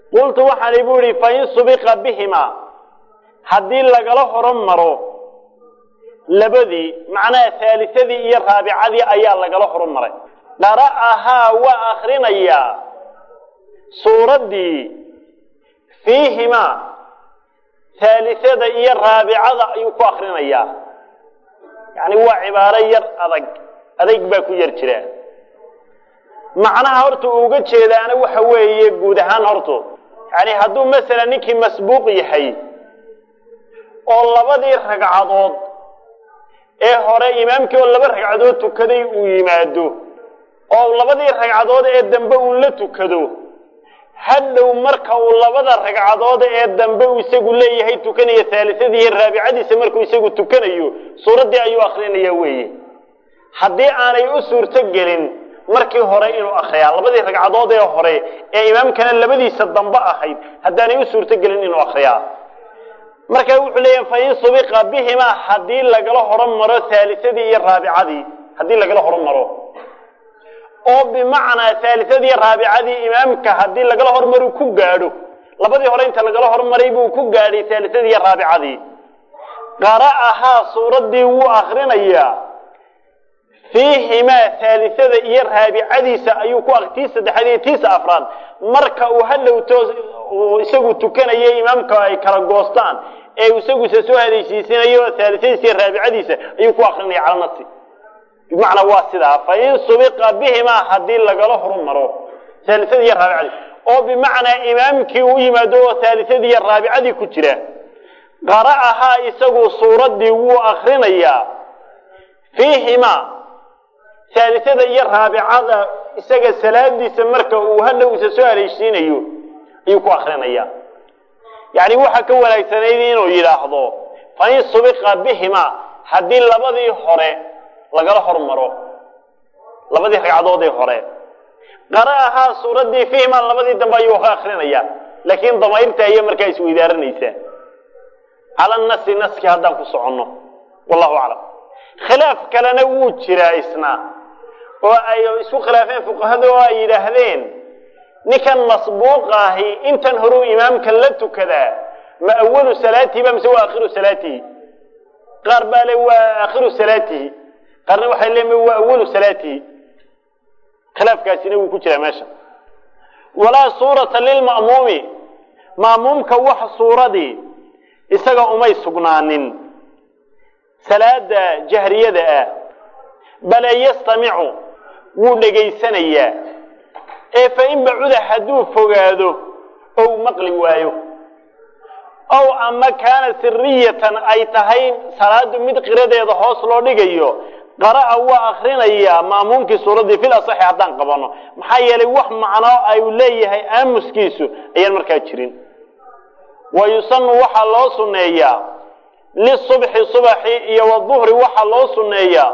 qultu waxaani bu ihi fain subiqa bihimaa haddii lagala horan maro labadii macnaha haalisadii iyo raabicadii ayaa lagala horan maray qara'ahaa waa akrinayaa suuraddii fiihimaa haalisada iyo raabicada ayuu ku akrinayaa yacni waa cibaaro yar adag adayg baa ku yar jira macnaha horta uu uga jeedaana waxa weeye guud ahaan horto yani hadduu masalan ninkii masbuuq yahay oo labadii ragcadood ee hore imaamkii oo laba ragcadood tukaday uu yimaado oo labadii ragcadood ee dambe uu la tukado hadhow marka uu labada ragcadood ee dambe uu isagu leeyahay tukanayo haalisadii iyo raabicadiisa markuu isagu tukanayo suuraddii ayuu akrinaya weeye haddii aanay u suurto gelin markii hore inuu akriyaa labadii ragcadood ee hore ee imaamkana labadiisa dambe ahayd haddaanay u suurto gelin inuu akriyaa marka wuxuu leeyahay fain subiqa bihimaa haddii lagala horan maro haalisadii iyo raabicadii haddii lagala horan maro oo bimacnaa haalisadii iyo raabicadii imaamka haddii lagala hormaru ku gaadho labadii hore inta lagala hormaray buu ku gaadhay haalisadii iyo raabicadii qara'ahaa suuraddii wuu akrinayaa fiihimaa haalisada iyo raabicadiisa ayuu ku tii saddexaad iyo tiisa afraad marka uu hadhowto uu isagu tukanayo imaamka ay kala goostaan ee isaguse soo hadaysiisinayo haalisadiisa iyo raabicadiisa ayuu ku akrinaya cala nafsi bimacnaa waa sidaa fain subiqa bihimaa haddii lagala horumaro haalisadii iyo raabicadii oo bimacnaa imaamkii u yimaado oo haalisadii iyo raabicadii ku jira qara'ahaa isagu suuraddii wuu akrinayaa fiihimaa haalisada iyo raabicada isaga salaadiisa marka uu hadhowsa soo haleeshiinayo ayuu ku akrinaya yacni waxaa ka wanaagsanayd inuu yidhaahdo fain subiqa bihimaa haddii labadii hore lagala hormaro labadii ragcadoodii hore qara'ahaa suuraddii fiihimaa labadii dambe ayuu ka akrinaya laakiin damayrta ayay markaa isweydaaranaysaa cala nasi naski haddaan ku soconno wallahu aclam khilaaf kalena wuu jiraa isna oo ay isku khilaafeen fuqahada oo ay yidhaahdeen ninkan masbuuqa ahi intan horuu imaamka la tukadaa ma awalu salaatihiba mise waa akhiru salaatihi qaar baa le waa akhiru salaatihi qaarna waxay leeyihin waa awalu salaatihi khilaafkaasina wuu ku jiraa meesha walaa suurata lilma'muumi ma'muumka wax suuradii isaga umay sugnaanin salaada jahriyada ah bale yastamicu wuu dhegaysanayaa ee fa in bacuda hadduu fogaado ou maqli waayo ow ama kaana siriyatan ay tahay salaadu mid qiradeeda hoos loo dhigayo qara'a waa akrinayaa ma'muumkii suuraddii fil asaxi haddaan qabano maxaa yeelay wax macno ay leeyahay aamuskiisu ayaan markaa jirin wa yusanu waxaa loo sunneeyaa lisubxi subaxi iyo waduhri waxaa loo sunneeyaa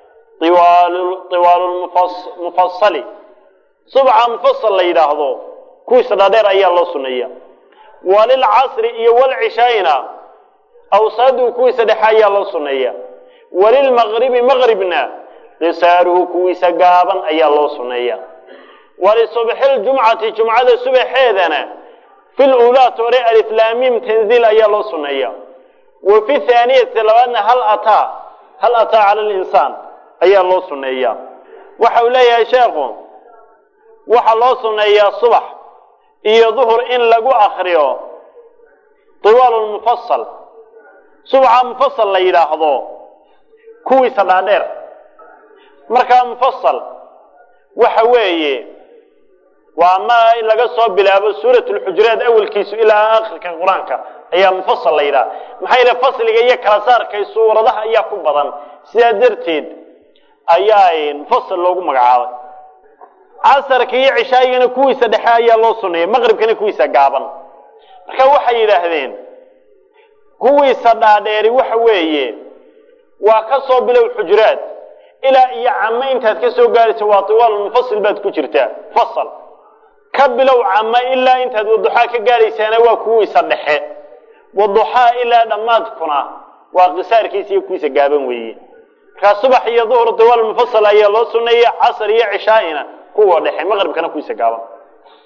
iwaalu mufasali subxa mufasal la yidhaahdo kuwiisa dhaadheer ayaa loo sunneeya walilcasri iyo walcishaayna awsaadu kuwiisa dhexe ayaa loo sunneeya walilmaqribi maqribna qisaaruhu kuwiisa gaaban ayaa loo sunneeya walisubxi ljumcati jumcada subaxeedana fi lulaat hore aliflaamim tanziil ayaa loo sunneeya wa fi thaaniyati labaadna hal ataa hal ataa cala linsaan ayaa loo sunneeyaa waxa uu leeyahay sheekhu waxaa loo sunneeyaa subax iyo duhur in lagu akriyo tiwaalu mufasal subaxa mufasal la yidhaahdo kuwiisa dhaadheer markaa mufasal waxa weeye waa ma in laga soo bilaabo suurat lxujuraat awalkiisu ilaa akhirka qur-aanka ayaa mufasal la yidhaha maxaa yidhaha fasliga iyo kala saarkay suuradaha ayaa ku badan sidaa darteed ayaa mufasal loogu magacaabay casarka iyo cishaayigana kuwiisa dhexe ayaa loo suneeyay maqribkana kuwiisa gaaban marka waxay yidhaahdeen kuwiisa dhaadheeri waxa weeye waa ka soo bilow xujuraad ilaa iyo camo intaad ka soo gaaraysa waa tiwaalulmufasil baad ku jirtaa fasal ka bilow camo ilaa intaad waduxaa ka gaaraysaana waa kuwiisa dhexe waduxaa ilaa dhammaadkuna waa qisaarkiisa iyo kuwiisa gaaban weeye markaa subax iyo duhur tiwaalulmufasal ayaa loo suneeyey casar iyo cishaa'ina kuwa dhexe maqribkana kuwiisa gaaban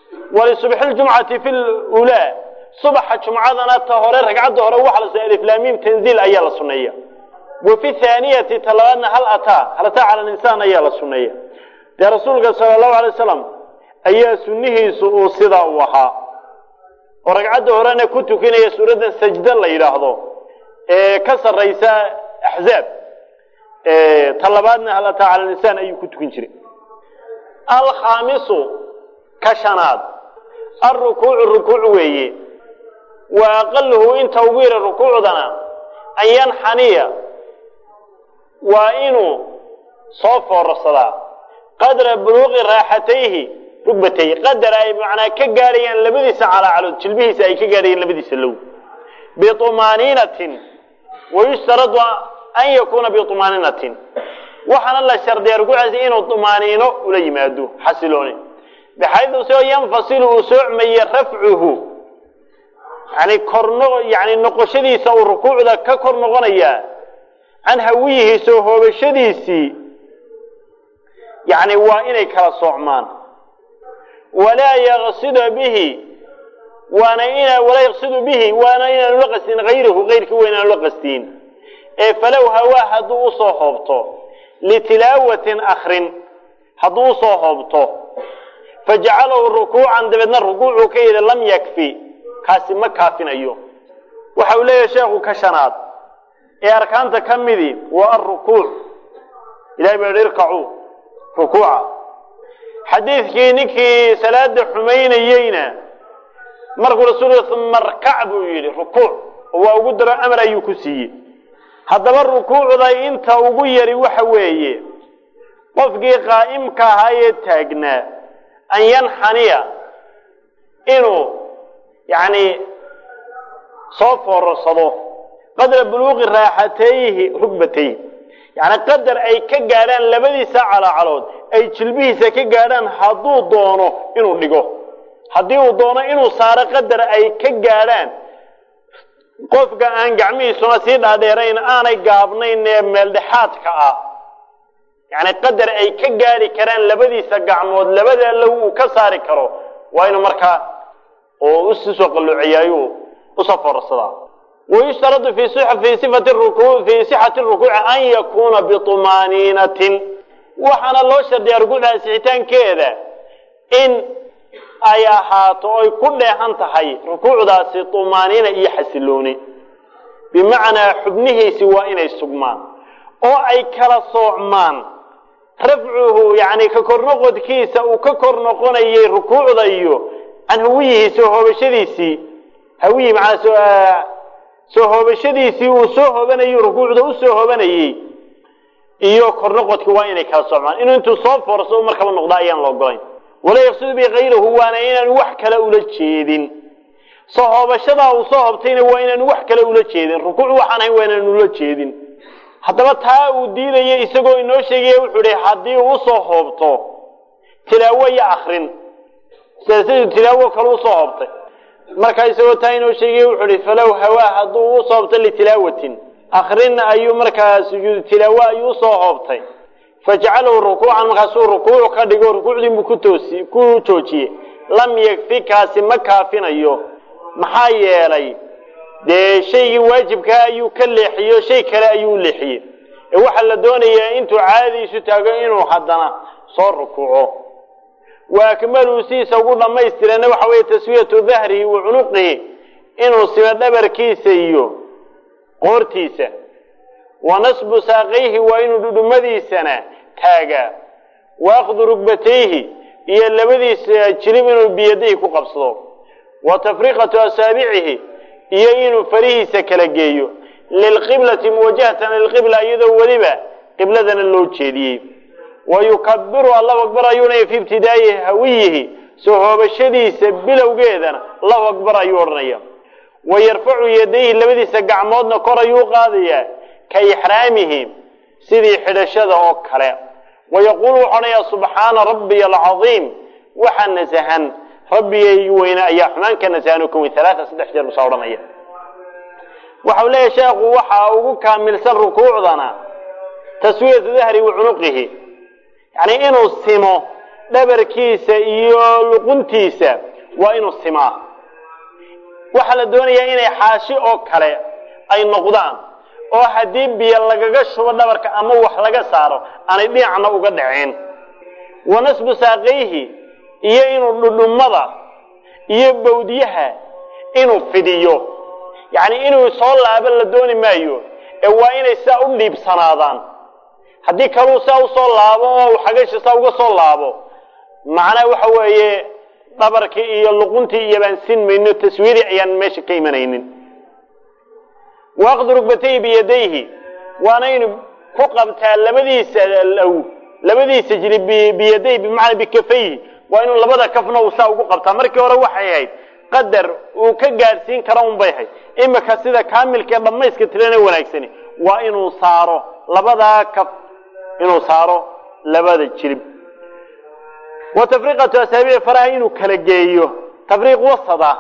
walisubxi ljumcati fi lulaa subaxa jumcadana ta hore ragcadda hore waxa la sunay aliflaamiim tanziil ayaa la suneeya wa fi thaaniyati ta labaadna hal ataa hal ataa cala linsaan ayaa la suneeya dee rasuulka sala allahu alay wasalam ayaa sunnihiisu uu sidaa u ahaa oo ragcadda horena ku tukinaya suuraddan sajda la yidhaahdo ee ka sarraysa axzaab ta labaadna hal ataa cala linsaan ayuu ku tukin jiray alkhaamisu ka shanaad alrukuucu rukuuc weeye wa aqaluhu inta ugu yara rukuucdana an yanxaniya waa inuu soo foorarsadaa qadra buluuqi raaxatayhi rugbatayhi qadar ay macnaa ka gaadhayaan labadiisa calaacalood jilbihiisa ay ka gaadhayaan labadiisa low biumaaniinatin wayushtaradu an yakuuna biumaaniinatin waxaana la shardiya rukuucaasi inuu umaaniino ula yimaado xasilooni baxaydu soo yanfasilu uu soocmaye rafcuhu yani korno yani noqoshadiisa uu rukuucda ka kor noqonayaa can hawiyihi soo hoobashadiisii yani waa inay kala soocmaan walaa yaqsida bihi waana ina walaa yaqsidu bihi waana inaanu la qastin hayrahu kayrkii waa inaanu la qastiin ee falow hawaa hadduu usoo hoobto litilaawatin akrin hadduu usoo hoobto fajacalahu rukuucan dabeedna rukuucuu ka yidhi lam yakfi kaasi ma kaafinayo waxa uu leeyahay sheekhu ka shanaad ee arkaanta ka midii waa alrukuuc ilahay baa yihi irkacuu rukuuca xadiidkii ninkii salaada xumaynayeyna markuu rasuulku uma rkac buu yidhi rukuuc oo waa ugu daro amar ayuu ku siiyey haddaba rukuucda inta ugu yari waxa weeye qofkii qaa'imka ahaa ee taagnaa an yanxaniya inuu yani soo foorarsado qadra buluuqi raaxatayhi rugbatayhi yani qadar ay ka gaadhaan labadiisa calaacalood ay jilbihiisa ka gaadhaan hadduu doono inuu dhigo haddii uu doono inuu saaro qadar ay ka gaadhaan qofka aan gacmihiisuna sii dhaadheerayn aanay gaabnayn ee meeldhexaadka ah yani qadar ay ka gaadhi karaan labadiisa gacmood labada low uu ka saari karo waa inuu markaa oo usisoo qalloociyaayu usoo foorarsadaa wayushtaradu fi fi sifati ruku fi sixati rukuuci an yakuuna biطumaaniinatin waxaana loo shardiyaa rukuucda sixitaankeeda in ay ahaato oy ku dheehan tahay rukuucdaasi tumaaniina iyo xasilooni bimacnaa xubnihiisi waa inay sugmaan oo ay kala soocmaan rafcuhu yani ka kor noqodkiisa uu ka kor noqonayay rukuucda iyo can hawiyihi soo hoobashadiisii hawiyi maanaa soo hoobashadiisii uu soo hoobanayay rukuucda usoo hoobanayey iyo kor noqodkii waa inay kala soocmaan inuu intuu soo foorso markaba noqda ayaan la ogolayn walaa yaqsidu bi kayrahu waana inaanu wax kale ula jeedin soo hoobashadaa uu soo hoobtayna waa inaanu wax kale ula jeedin rukuuc waxaan ahayn waa inaanu ula jeedin haddaba taa uu diidaya isagoo inoo sheegaya wuxuu ihi haddii uu usoo hoobto tilaawo iyo akrin sida siduu tilaawo kale usoo hoobtay markaa isagoo taa inoo sheegaya wuxuu ihi falow hawaa hadduu usoo hoobto litilaawatin akrin ayuu markaa sujuudu tilaawo ayuu usoo hoobtay fajcalahu rukuucan markaasuu rukuuc ka dhigo rukuucdiinbuu ku toosi ku joojiyey lam yakfi kaasi ma kaafinayo maxaa yeelay dee shaygii waajibkaa ayuu ka leexiyo shay kale ayuu leexiyey ee waxaa la doonayaa intuu caadadiisu taago inuu haddana soo rukuuco wa akmaluu sidiisa ugu dhammaystirana waxa weeye taswiyatu dahrihi wa cunuqihi inuu simo dhabarkiisa iyo qoortiisa wa nasbu saaqayhi waa inuu dhudhumadiisana taagaa wa akhdu rugbatayhi iyo labadiisa jilib inuu biyadihi ku qabsado wa tafriqatu asaabicihi iyo inuu farihiisa kala geeyo lilqiblati muwajahatan lilqibla iyadoo weliba qibladana loo jeediyey wa yukabiru allahu akbar ayuuna fi ibtidaa'i hawiyihi soo hoobashadiisa bilowgeedana allahu akbar ayuu odhanaya wa yarfacu yadayhi labadiisa gacmoodna kor ayuu qaadayaa ka ixraamihi sidii xidhashada oo kale wa yaquulu wuxuu odhanayaa subxaana rabbiya alcadiim waxa nasahan rabbigaygi weyne ayaa xumaan ka nasahan oo ka weyn alaatan saddex jeer busaa odhanaya waxa uu leeyahay sheekhu waxa ugu kaamilsan rukuucdana taswiyatu dahri wa cunuqihi yani inuu simo dhabarkiisa iyo luquntiisa waa inuu simaa waxaa la doonayaa inay xaashi oo kale ay noqdaan oo haddii biyo lagaga shubo dhabarka ama wax laga saaro aanay dhinacna uga dhaceen wa nasbu saaqayhi iyo inuu dhudhummada iyo bawdyaha inuu fidiyo yacni inuu soo laabo la dooni maayo ee waa inay sidaa u dhiibsanaadaan haddii kaluu sidaa usoo laabo oo xagashi saa uga soo laabo macnaha waxa weeye dhabarkii iyo luquntii iyo baan sin mayno taswiiri ayaan meesha ka imanaynin waaqdi rugbatayhi biyadayhi waana inu ku qabtaa labadiisa low labadiisa jiri biyadayhi bimacnaa bikafayhi waa inuu labada kafna uu saa ugu qabtaa markii hore waxay ahayd qadar uu ka gaadhsiin kara un bay ahayd imika sida kaamilkaee dhammayska tirana wanaagsani waa inuu saaro labadaa kaf inuu saaro labada jirib wa tafriqatu asaabici faraha inuu kala geeyo tafriiq wasada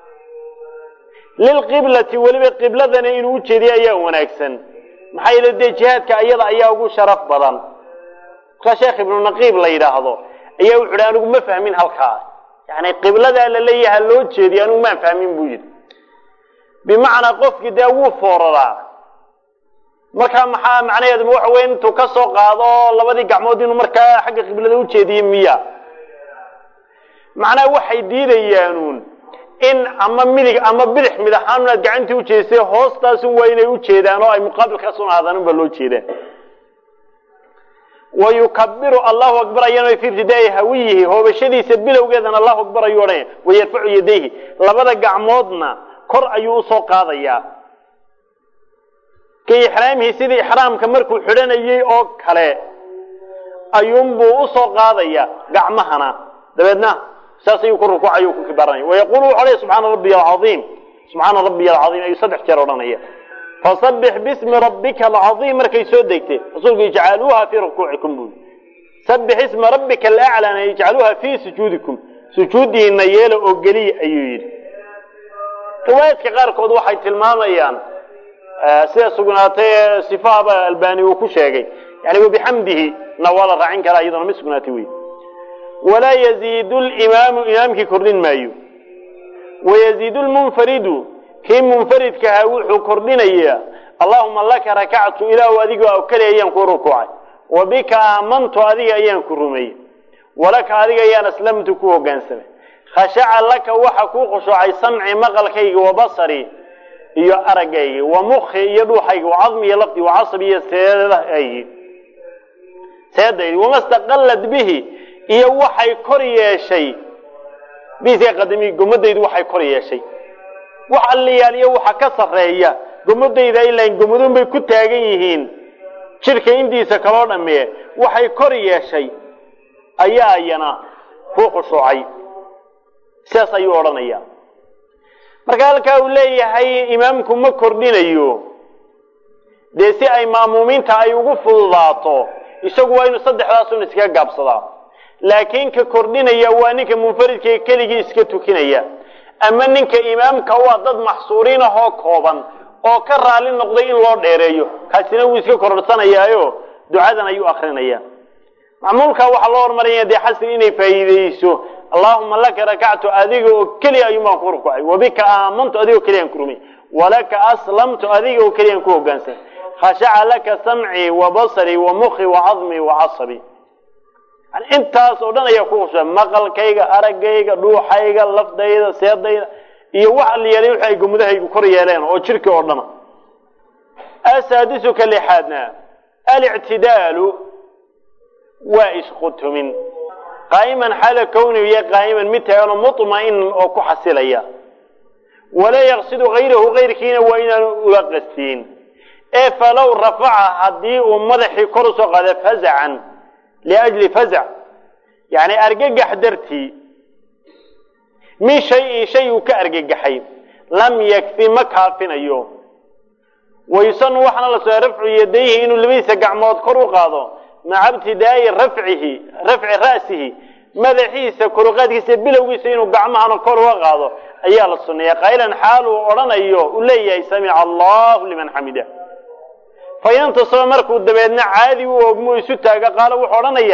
lilqiblati weliba qibladana inuu ujeediyo ayaa wanaagsan maxaa yeele dee jihaadka ayada ayaa ugu sharaf badan markaa sheekh ibnu naqiib la yidhaahdo ayaa wuxu uhi anigu ma fahmin halkaa yani qibladaa la leeyaha loo jeediyo anigu maan fahmin buu yidhi bimacnaa qofkii dee wuu fooraraa markaa maxaa macnaheedu waxa weya intuu ka soo qaado labadii gacmood inuu markaa xagga qiblada ujeediye miya macnaha waxay diidayaanuun in ama midig ama bidix mid ahaan aad gacantii ujeedisay hoostaasun waa inay ujeedaan oo ay muqaabilkaasun ahaadaan unbaa loo jeedaa wa yukabiru allahu akbar ayana fi ibtidaai hawiyihi hoobashadiisa bilowgeedana allahu akbar ayuu odhanaya wayarfacu yadayhi labada gacmoodna kor ayuu usoo qaadayaa ka ixraamihi sidii ixraamka markuu xidhanayay oo kale ayuunbuu usoo qaadaya gacmahana dabeedna saas ayuu ku rukuucay ku kibaranaya wayaqulu wuxu odhanaya subxaana rabbiya alcaiim subxaana rabbiya alcaiim ayuu saddex jeer odhanaya fasabbix bismi rabbika alcaiim markay soo degtay rasuulku ijcaluuha fii rukuucikum bui sabbix isma rabbika alaclana ijcaluuha fii sujuudikum sujuudiina yeela oo geliya ayuu yidhi riwaayaadka qaarkood waxay tilmaamayaan sida sugnaatay sifahaba albani uu ku sheegay yani wabixamdihi na waa la raacin karaa iyadona ma sugnaatay wey walaa yaziidu limaamu imaamkii kordhin maayo wayaziidu lmunfaridu kii munfaridkahaa wuxuu kordhinayaa allahuma laka rakactu ilaahu adigo keli ayaan ku rukuucay wa bika aamantu adiga ayaan ku rumeeyey walaka adiga ayaan aslamtu ku hogaansamay khashaca laka waxa kuu khushuucay samci maqalkayga wa basari iyo araggaygi wa mukhi iyo dhuuxaygi wa cadmi iyo lafdi wa casabi iyo seedahaygi seedaydi wama staqallad bihi iyo waxay kor yeeshay bihiska qadami gomadaydu waxay kor yeeshay wax alliyaaliyo waxa ka sarreeya gomadayda ilaan gomaduun bay ku taagan yihiin jidhka intiisa kaloo dhammee waxay kor yeeshay ayaa iyana ku khushuucay sidaas ayuu odhanaya marka halkaa uu leeyahay imaamku ma kordhinayo dee si ay ma'muumiinta ay ugu fududaato isagu waa inuu saddexdaasun iskaga gaabsadaa laakiin ka kordhinaya waa ninka munfaridka keligii iska tukinaya ama ninka imaamka waa dad maxsuuriin ahoo kooban oo ka raali noqday in loo dheereeyo kaasina wuu iska kororsanayaayo ducadan ayuu akrinaya macmuulka waxaa loo hormaraya dee xasri inay faa'iideyso allahuma laka rakactu adiga oo keliya ayuunbaan ku rukucay wabika aamantu adiga oo keliyaan ku rumay walaka aslamtu adiga oo keliyaan ku hogaansan khashaca laka samcii wa basarii wa mukhi wa cadmii wa casabi yani intaas oo dhan ayaa ku khusha maqalkayga araggayga dhuuxayga lafdayda seedayda iyo wax aliyaalay wixi ay gomudahaygu kor yeeleen oo jirki oo dhana asaadisuka lixaadna alictidaalu waa isqutumin qaa'iman xaala kownigu iyo qaa'iman mid taaganoo muطma'inan oo ku xasilaya walaa yaqsidu hayrahu kayrkiina waa inaanu ula qastiin ee falow rafaca haddii uu madaxii kor usoo qaada fazacan liajli fazac yani argagax dartii min shayin shay uu ka argagaxay lam yakfi ma kaafinayo waysanu waxaana la soo rafcu yadayhi inuu labadiisa gacmood kor u qaado maca ibtidaa'i rafcihi rafci ra'sihi madaxiisa koruqaadkiisa bilowgiisa inuu gacmahana kor uga qaado ayaa la sunneeya qaylan xaal uu odhanayo uu leeyahay samica allahu liman xamida fa intasaba markuu dabeedna caadi u ogmo isu taaga qaalo wuxuu odhanayaa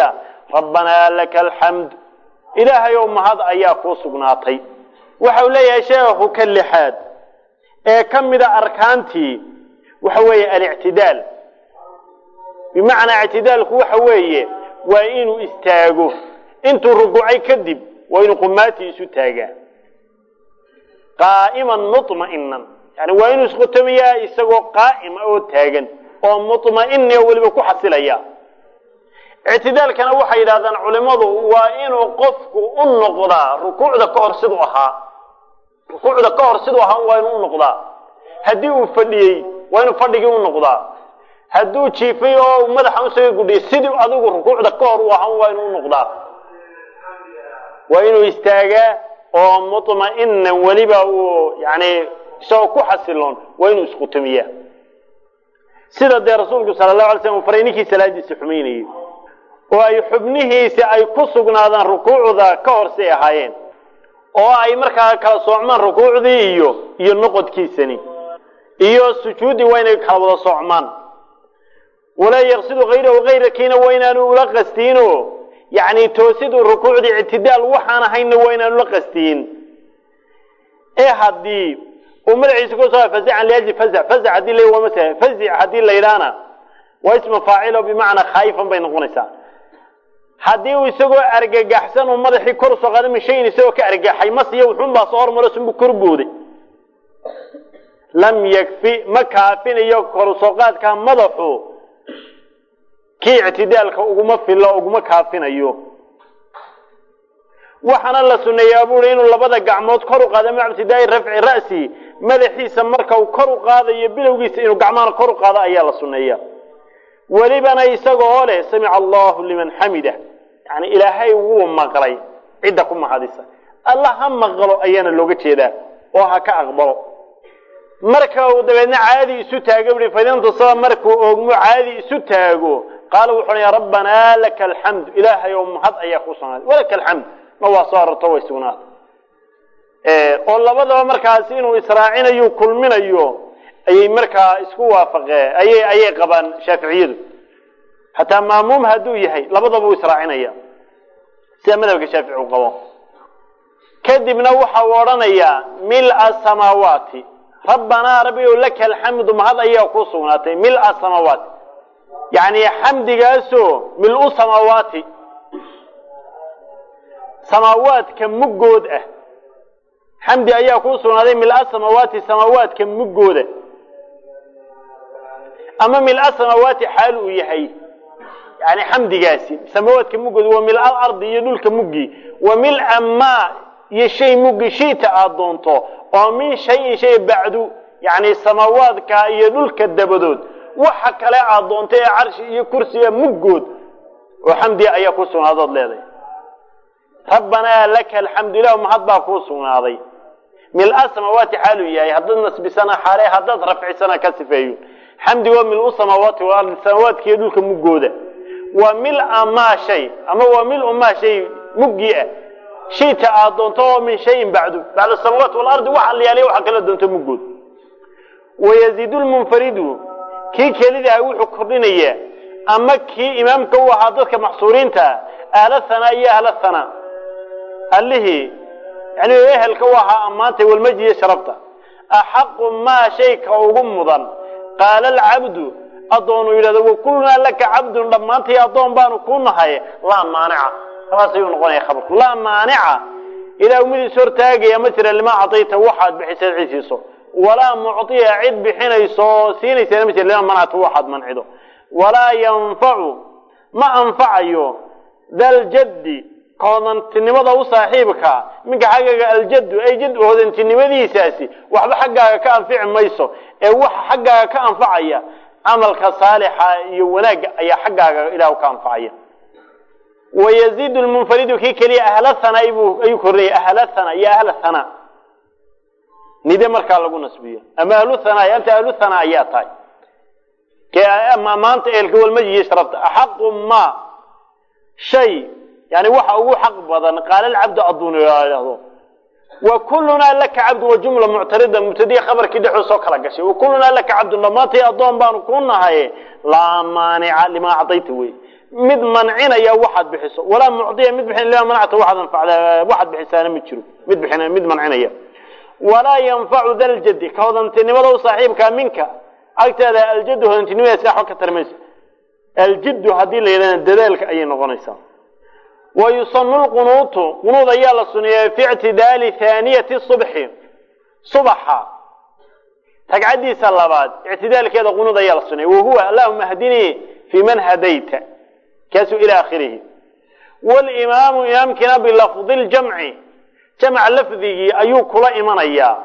rabbanaa laka alxamd ilaahay ow mahad ayaa kuu sugnaatay waxau leeyahay sheekhu ka lixaad ee ka mida arkaantii waxa weeye alictidaal bimacnaa ictidaalku waxa weeye waa inuu istaago intuu rukuucay kadib waa inuu qumaatii isu taagaa qaa'iman muطma'inan yani waa inuu isqutamiyaa isagoo qaa'ima oo taagan oo muطma'ini oo weliba ku xasilaya ictidaalkana waxay yidhahdaan culimmadu waa inuu qofku u noqdaa rukuucda ka hor siduu ahaa rukuucda ka hor siduu ahaa waa inuu u noqdaa haddii uu fadhiyey waa inuu fadhigii u noqdaa hadduu jiifay oo madaxa usaga gudhiyay sidii adigu rukuucda ka hor u ahaa waa inuu u noqdaa waa inuu istaagaa oo muطma'inan weliba uu yani isagoo ku xasiloon waa inuu isqutamiyaa sida dee rasuulku sala allahu alay slam uu faray ninkii salaadiisa xumaynayay oo ay xubnihiisi ay ku sugnaadaan rukuucda ka hor say ahaayeen oo ay markaa kala soocmaan rukuucdii iyo iyo noqodkiisani iyo sujuuddii waa inay kala wada soocmaan walaa yaqsidu hayrahu hayrakiina waa inaanu ula qastiino yani toosidu rukuucdii ictidaal waxaan ahaynna waa inaanu la qastiyin ee haddii uu madaxiisa kusoo fazican liajli fazac fazac haddii la waa masala fazic haddii la yidhaahna waa isma faacilo bimacnaa khaayifan bay noqonaysaa haddii uu isagoo argagaxsan uu madaxii kor usoo qaada min shayin isagoo ka argagaxay masiyo wuxuun baa soo hormaro sunbu kor booday lam yakfi ma kaafinayo kor usoo qaadkaa madaxu kii ictidaalka uguma filo uguma kaafinayo waxaana la suneeyaa buuri inuu labada gacmood kor u qaado maca ibtidaa'i rafci ra'si madaxiisa marka uu kor u qaadayo bilowgiisa inuu gacmahana kor u qaado ayaa la suneeya welibana isaga oo leh samica allahu liman xamida yani ilaahay wuu maqlay cidda ku mahadisa alla ha maqlo ayaana looga jeedaa oo ha ka aqbalo marka uu dabeedna caadi isu taago bui fadintusaba markuu oogmo caadi isu taago qaala wuxuu ya rabbanaa laka alxamdu ilaahay oo mahad ayaa ku sugnaaday walaka alxamd ma waa soo arorto way sugnaatay oo labadaba markaas inuu israacinayo kulminayo ayay markaa isku waafaqeen ayay ayay qabaan shaaficiyadu hataa maamuum hadduu yahay labadaba uu israacinaya sida madhabka shaafici uu qabo kadibna waxa uu odhanayaa mila samaawaati rabbanaa rabbi laka alxamdu mahad ayaa ku sugnaatay mila samaawaati yani xamdigaasoo mil-u samaawaati samaawaadka muggood ah xamdi ayaa kuu sugnaaday mil-a samaawaati samaawaadka muggooda ama mil-a samaawaati xaal uu yahay yani xamdigaasi samaawaadka muggooda waa mil-al ardi iyo dhulka muggii wa mil-a maa iyo shay muggi shita aad doonto oo min shayin shay bacdu yani samaawaadka iyo dhulka dabadood waxa kale aad doonto ee carshi iyo kursiga muggood oo xamdiga ayaa ku sugnaadood leedahay rabbanaa laka alxamdu ilah mahad baa kuu sugnaaday mil-a samaawaati xaaluu yahay haddaad nasbisana xaale haddaad rafcisana ka sifeeyo xamdigoo mil-u samaawaati walardi samaawaadka iyo dhulka muggooda waa mil-a maa shay ama waa mil-u maa shay muggii ah shayta aad doonto oo min shayin bacdu bacda samaawaati walardi waxa la yaaliya waxa kala doonto muggood wayaziidu lmunfaridu kii kelidaha wuxuu kordhinayaa ama kii imaamka u ahaa dadka maxsuuriinta ahla hanaa iyo ahla hanaa allihii yani ehelka u ahaa ammaantay walmaji iyo sharafta axaqu maa shayka ugu mudan qaala alcabdu addoonu yidhahdo wakullunaa laka cabdun dhammaantay addoon baanu ku nahay laa maanica saas ayuu noqonaya khabarku laa maanica ilaa umidiis hortaagaya ma jira limaa cadayta waxaad bixisaad cid siiso walaa mucطiya cid bixinayso oo siinaysa ma jira limaa manacta waxaad mancido walaa yanfacu ma anfacayo daljaddi hodantinimada u saaxiibka minka xaggaaga aljaddu ay jad hodantinimadiisaasi waxba xaggaaga ka anfici mayso ee waxa xaggaaga ka anfacaya camalka saalixa iyo wanaagga ayaa xaggaaga ilah ka anfacaya wayaziidu lmunfaridu kii keliya ahla hana ayuu kordhaya ahla hana iyo ahla hana nide markaa lagu nasbiyo ama ahlu hana anta ahlu hana ayaa tahay maanta eelka walmajiyo sharafta axaqu ma shay yani waxa ugu xaq badan qaala alcabdu adduun idhahdo wa kullunaa laka cabdu wa jumla muctarida mubtadiya khabarkii dhexdood soo kala gashay wa kullunaa laka cabdun dhammaantay addoon baanu ku nahay laa maanica limaa cadayta wey mid mancinaya waxaad bixiso walaa mucdiya mid bixin lima manacta waxaad anfacda waxaad bixisaana ma jiro mid bixin mid mancinaya walaa yanfacu da ljaddi ka hodantinimada u saaxiibkaa minka agteeda aljaddu hodantinimadaas waxba ka tarmayso aljiddu haddii la yidhahda dadaalka ayay noqonaysaa wa yusanu lqunuutu qunuud ayaa la suneeya fi ictidaali haaniyati subxi subaxa ragcaddiisa labaad ictidaalkeeda qunuud ayaa la suneeya wahuwa allahuma hdinii fi man hadayta kaasuu ila akhirihi wlimaamu imaamkiina bilafdi ljamci jamc lafdigii ayuu kula imanayaa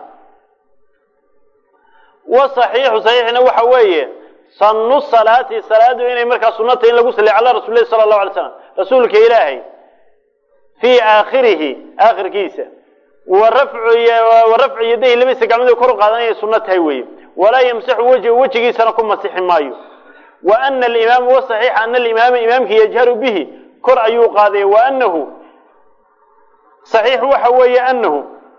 wasaxiixu saxiixna waxa weeye sanu salaati salaadu inay markaa sunata in lagu saliy cala rasul lahi sala allahu alay slam rasuulka ilaahay fii aakhirihi aakhirkiisa wa rafcu yadayhi labadiisa gacmood kor u qaadanaya sunno tahay weeye walaa yamsaxu wejhu wejigiisana ku masixi maayo wa ana alimaama wasaxiixa ana alimaama imaamki yajharu bihi kor ayuu qaadaya wa anahu saxiix waxa weeye anahu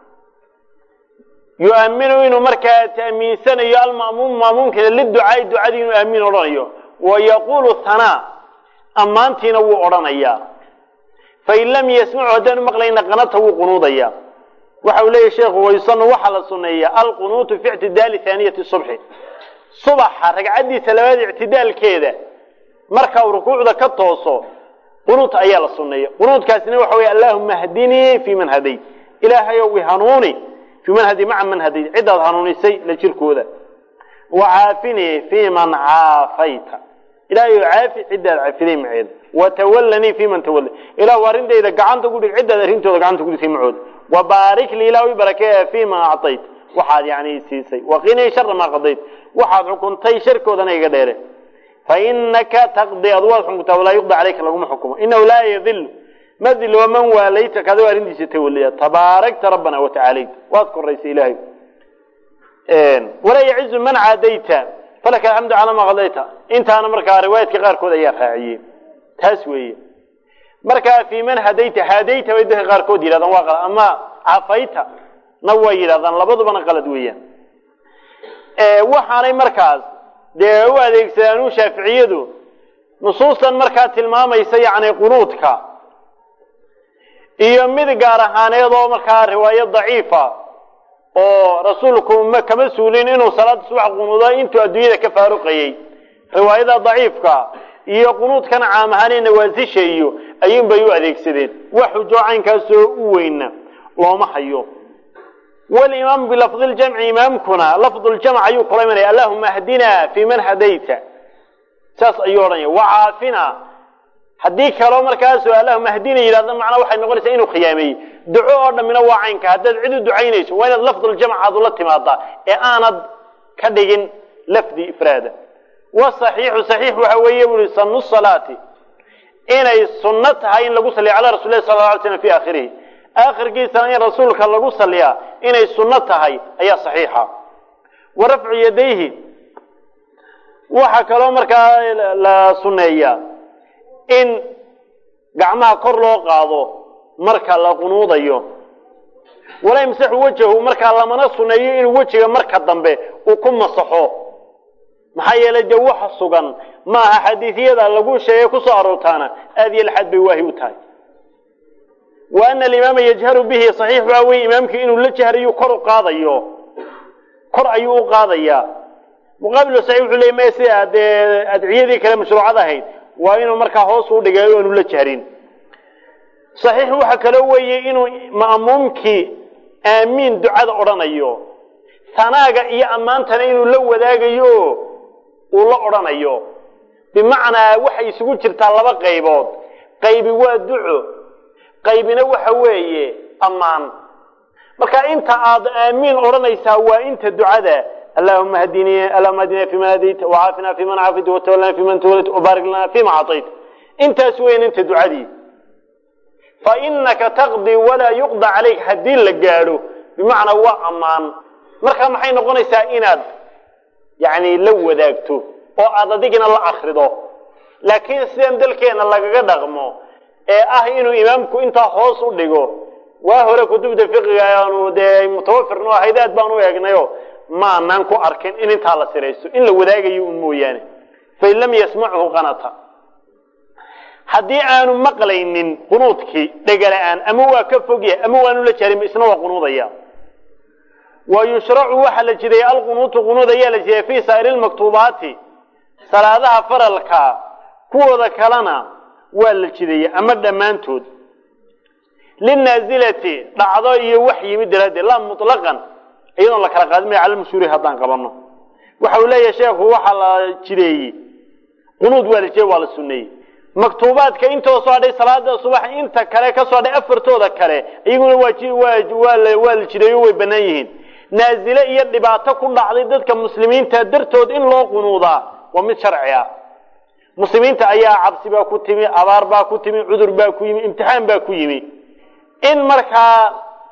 yu'aminu inuu markaa ta'miinsanayo alma'muum maamuumkiina liducaai ducadii inuu aamiin odhanayo wa yaquulu hanaa ammaantiina wuu odhanayaa fain lam yasmacu haddaanu maqlayna qanata wuu qunuudaya waxa uu leeyahy sheekhu waysanu waxaa la suneeya alqunuutu fi ictidaali haaniyati subxi subaxa ragcaddiisa labaad ictidaalkeeda marka uu rukuucda ka tooso qunuut ayaa la suneeya qunuudkaasina waxa wey allahuma hdinii fi man hadayt ilaahayow ihanuuni fi man hadi maca man hadayt ciddaad hanuunisay la jirkooda wacaafinii fi man caafayta ilahayow caafi ciddaad cafiday maceeda watawallanii fi man tawalla ilahu arrintayda gacanta gudhig ciddaad arrintooda gacanta gudhigtay macooda wabaarik lii ilah i barakeeya fi ma acطayt waxaad yani siisay waqinii shara maa qadayt waxaad xukuntay sharkoodana iga dheere fainaka taqdi ad waad xukuntaa walaa yuqda caleyka laguma xukumo inahu laa yadil ma dilo man waalayta kadoo arrintiisa tawaliya tabaarakta rabbana watacaalayt waad koraysay ilahay walaa yacizu man caadayta falaka alxamdu calaa maa qadayta intaana markaa riwaayadka qaarkood ayaa raaciyey taas weeye markaa fi man hadayta hadayta bay dadka qaarkood yidhahdaan waa qalad ama cafayta na way yidhahdaan labadubana qalad weeyaan waxaanay markaas dee u adeegsadaan u shaaficiyadu nusuustan markaa tilmaamaysa yani qunuudka iyo mid gaar ahaaneed oo markaa riwaayo daciifa oo rasuulku ma kama suulin inuu salaada subax qunuudo intuu adduunyada ka faaruqayey riwaayada daciifka iyo qunuudkana caam ahaanee nawaasisha iyo ayuunbay u adeegsadeen wax xujo caynkaasoo u weyna looma hayo wlimaamu bilafdi ljamci imaamkuna lafdu ljamc ayuu kula imanaya allahuma hdinaa fi man hadayta saas ayuu odhanaya wacaafina haddii kaloo markaaso allahuma hdina yidhahda macnaa waxay noqonaysaa inuu khiyaameeyey duco oo dhammina waa caynka haddaad cid u ducaynayso waa inaad lafduljamc aad ula timaadaa ee aanad ka dhigin lafdi ifraada wasaxiixu saxiix waxa weeye bui sanu salaati inay sunno tahay in lagu saliya cala rasul lahi sal la alay slam fi aakhirihi aakhirkiisana in rasuulka lagu saliyaa inay sunno tahay ayaa saxiixa wa rafcu yadayhi waxaa kaloo markaa la sunneeyaa in gacmaha kor loo qaado marka la qunuudayo walaa yamsaxu wajahu markaa lamana sunneeyo inuu wejiga marka dambe uu ku masaxo maxaa yeelay dee waxa sugan maaha xadiisyada lagu sheegay kusoo aroortaana aad iyo laxaad bay waahi u tahay wa ana alimaama yajharu bihi saxiix waa wey imaamkii inuu la jahrayu kor u qaadayo kor ayuu u qaadayaa muqaabil saxiix wuxuu leey maya sida dee adciyadii kale mashruucad ahayd waa inuu markaa hoos u dhigay o aanu la jahrin saxiix waxa kaloo weeye inuu ma'muumkii aamiin ducada odhanayo sanaaga iyo ammaantana inuu la wadaagayo uu la odhanayo bimacnaa waxay isugu jirtaa laba qaybood qaybi waa duco qaybina waxa weeye ammaan marka inta aad aamiin odhanaysaa waa inta ducada allahuma hdini allahuma hdina fi man hadayta wacaafina fi man caafayta watawallana fi man tawallayta wabaarik lana fima acطayta intaas weyn inta ducadii fa inaka taqdi walaa yuqda calayk haddii la gaadho bimacnaa waa ammaan marka maxay noqonaysaa inaad yani la wadaagto oo aad adigina la akrido laakiin sidan dalkeena lagaga dhaqmo ee ah inuu imaamku intaa hoos u dhigo waa hore kutubta fiqiga aanu dee mutawafirno ahayd aad baan u eegnayo maanaan ku arkin in intaa la siraysto in la wadaagayo un mooyaane fain lam yasmachu qanata haddii aanu maqlaynin qunuudkii dhegala-aan ama waa ka fogya ama waanu la jarin isna waa qunuudaya wa yushracu waxaa la jideeyey alqunuutu qunuud ayaa la jideeyey fii saa'iri lmaktuubaati salaadaha faralka kuwooda kalena waa la jideeyey ama dhammaantood linaasilati dhacdo iyo wax yimid daraaddeed laa mutlaqan iyadoon la kala qaadin maya cala mashhuuri haddaan qabanno waxa uu leeyahay sheekhu waxaa la jideeyey qunuud waa la jideey waa la sunneeyey maktuubaadka intoo soo hadhay salaada subax inta kale ka soo hadhay afartooda kale iyaguna waa la jideeyo way bannaan yihiin naazile iyo dhibaato ku dhacday dadka muslimiinta dartood in loo qunuudaa waa mid sharci ah muslimiinta ayaa cabsi baa ku timi abaar baa ku timi cudur baa ku yimi imtixaan baa ku yimi in markaa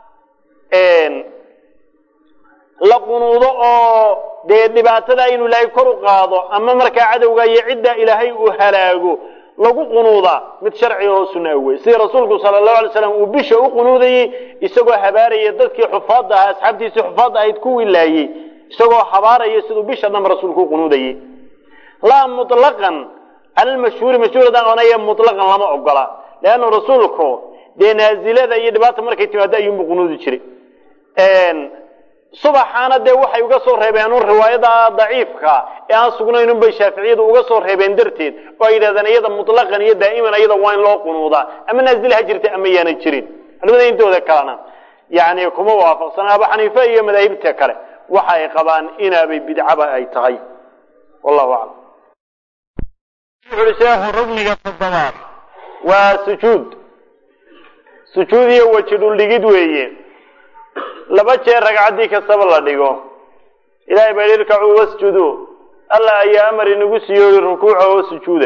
la qunuudo oo dee dhibaatada inuu ilaahay kor u qaado ama markaa cadowga iyo cidda ilaahay uu halaago lagu qunuudaa mid sharci oo sunna wey sida rasuulku sala allahu alay slam uu bisha u qunuudayey isagoo habaaraya dadkii xufaadda ahaa asxaabtiisii xufaadda ahayd kuwii laayey isagoo habaaraya siduu bisha dhanba rasuulku u qunuudayey laa mutlaqan cala lmashhuuri mashhuur haddaan oonaya mutlaqan lama ogola leanna rasuulku dee naazilada iyo dhibaata markay timaado ayuunbu qunuudi jiray subaxaana dee waxay uga soo reebeen un riwaayada daciifka ee aan sugnayn unbay shaaficiyadu uga soo reebeen darteed oo ay yidhahdeen iyada mutlaqan iyo daa'iman iyada waa in loo qunuudaa ama naazil ha jirta ama yaana jirin culimada intooda kalena yani kuma waafaqsana abu xaniife iyo madaahibta kale waxa ay qabaan inaabay bidcaba ay tahay wallahu aclam wuxuui sheekhu rugniga toddobaad waa sujuud sujuud iyo weji dhuldhigid weeye laba jeer ragcaddii kastaba la dhigo ilahay baa yidhi irkacuu wasjuduu allah ayaa amar inagu siiyooyi rukuuca oo sujuuda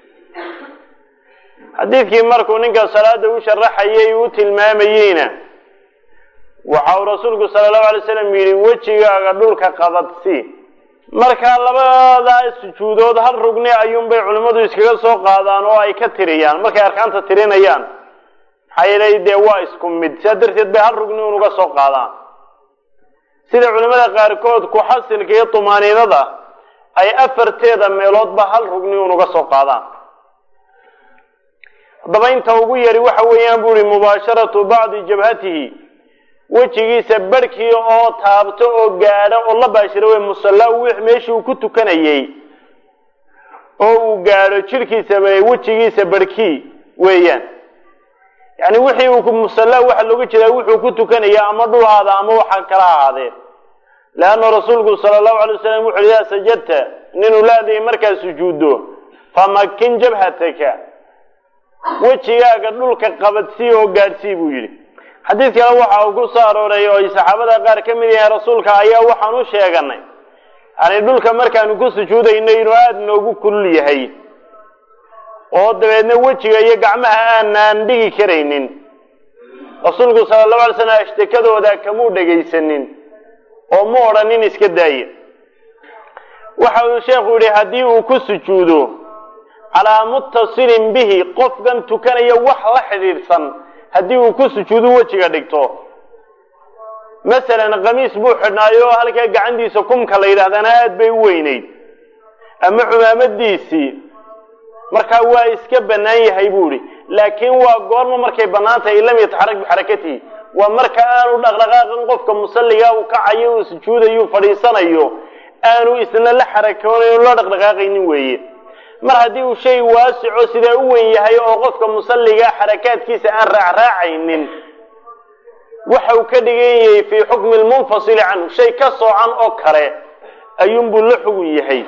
xadiidkii markuu ninka salaada u sharaxayay u tilmaamayeyna waxa uu rasuulku sala allahu alay slam yidhi wejigaaga dhulka qabadsi markaa labadaa sujuudood hal rugni ayuunbay culimmadu iskaga soo qaadaan oo ay ka tiriyaan markay arkaanta tirinayaan maxaa yeelay dee waa isku mid sidaa darteed bay hal rugni unuga soo qaadaan sida culimmada qaarkood ku-xasilka iyo tumaaniinada ay afarteeda meeloodba hal rugni unuga soo qaadaan haddaba inta ugu yari waxa weeyaan bu ihi mubaasharatu bacdi jabhatihi wejigiisa barhkii oo taabto oo gaadho oo la baashiro wey musalla meeshii uu ku tukanayey oo uu gaadho jidhkiisa wejigiisa barhkii weeyaan yani wixii uu musalla waxa looga jeedaa wuxuu ku tukanaya ama dhulhaada ama waxa kala ahaadee leanna rasuulku sala allahu alay wasalam wuxu idaa sajadta ninuu laadayay markaad sujuuddo famakin jabhataka wejigaaga dhulka qabadsii oo gaadhsii buu yidhi xadiid kale waxa uu ku soo arooray oo ay saxaabada qaar ka mid yahay rasuulka ayaa waxaan u sheeganay yani dhulka markaanu ku sujuudayno inuu aada noogu kulul yahay oo dabeedna wejiga iyo gacmaha aanaan dhigi karaynin rasuulku sala allahu alay slam ashtakadooda kamuu dhegaysanin oo mu odhanin iska daaya waxa uu sheekhu yihi haddii uu ku sujuudo calaa muttasilin bihi qofkan tukanaya wax la xidhiidhsan haddii uu ku sujuudu wejiga dhigto masalan khamiis buu xidhnaayo oo halkaa gacantiisa kumka la yidhahdana aad bay u weynayd ama cumaamadiisii markaa waa iska bannaan yahay buu ihi laakiin waa goorma markay bannaan tahay in lam yataxarak bixarakatihi waa marka aanu dhaqdhaqaaqin qofka musalliga uu kacayo uu sujuudayo fadhiisanayo aanu isna la xarakoonayn la dhaqdhaqaaqaynin weeye mar haddii uu shay waasico sidaa u weyn yahay oo qofka musalliga xarakaadkiisa aan raacraacaynin waxa uu ka dhigan yahay fii xukmi lmunfasili canhu shay ka soocan oo kale ayuunbuu la xugun yahay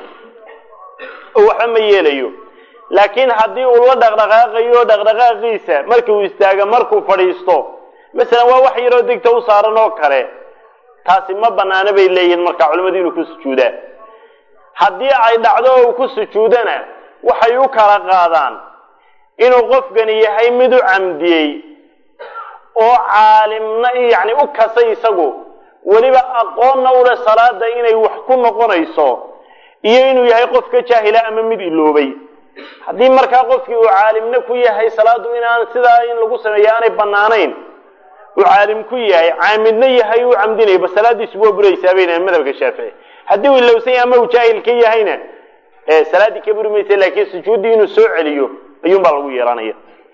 oo waxba ma yeelayo laakiin haddii uu la dhaqdhaqaaqayo dhaqdhaqaaqiisa markii uu istaago markuu fadhiisto masalan waa wax yaroo degta u saaran oo kale taasi ma banaano bay leeyihiin markaa culimmadu inuu ku sujuudaa haddii ay dhacdo oo uu ku sujuudana waxay u kala qaadaan inuu qofkani yahay mid u camdiyey oo caalimna yani u kasay isagu weliba aqoonna ule salaada inay wax ku noqonayso iyo inuu yahay qof ka jaahila ama mid iloobay haddii markaa qofkii uu caalimna ku yahay salaadu inaan sidaa in lagu sameeyo aanay banaanayn uu caalim ku yahay caamidna yahay uu camdinaya ba salaadiisu waa buraysaa bay dhahen madhabka shaafici haddii uu ilowsan yahay ama uu jaahil ka yahayna salaaddii ka buri maysa laakiin sujuuddii inuu soo celiyo ayuunbaa lagu yeelanaya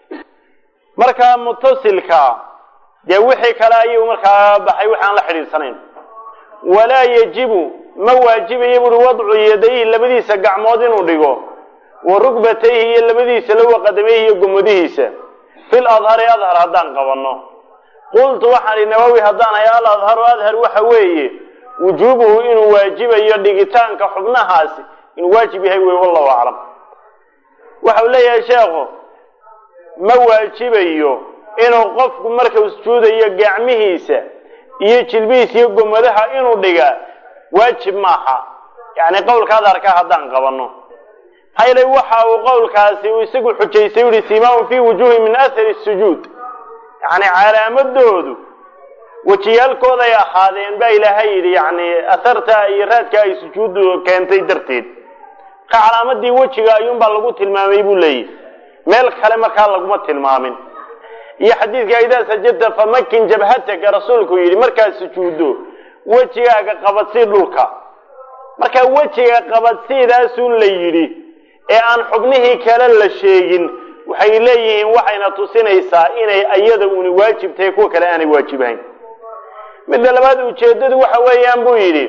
markaa mutasilka dee wixii kale ayuu markaa baxay wixi aan la xidhiidsanayn walaa yajibu ma waajibayo buui wadcu yadayhi labadiisa gacmood inuu dhigo wa rugbatayhi iyo labadiisa lowa qadamayhi iyo gomadihiisa fil adhari adhar haddaan qabanno qultu waxaan ihi nawowi haddaan hay al adharu adhar waxa weeye wujuubuhu inuu waajibayo dhigitaanka xubnahaasi inuu waajib yahay wey wallahu aclam waxau leeyahay sheekhu ma waajibayo inuu qofku markau sujuudayo gacmihiisa iyo jilbihiisa iyo gomadaha inuu dhiga waajib maaha yacni qowlka adharka haddaan qabanno maxaa yeelay waxa uu qowlkaasi uu isagu xujaystay u yihi simaaun fii wujuuhi min athari sujuud yacni calaamadoodu wejiyaalkooday ahaadeen baa ilaahay yidhi yacni atharta iyo raadka ay sujuuddu keentay darteed marka calaamadii wejiga ayuunbaa lagu tilmaamay buu leeyahy meel kale markaa laguma tilmaamin iyo xadiidka idaa sajadta famakin jabhataka rasuulku yidhi markaad sujuuddo wejigaaga qabadsii dhulka markaa wejiga qabadsiidaasun la yidhi ee aan xubnihii kale la sheegin waxay leeyihiin waxayna tusinaysaa inay ayada uni waajib tahay kuwa kale aanay waajibahayn midda labaad ujeeddadu waxa weeyaan buu yidhi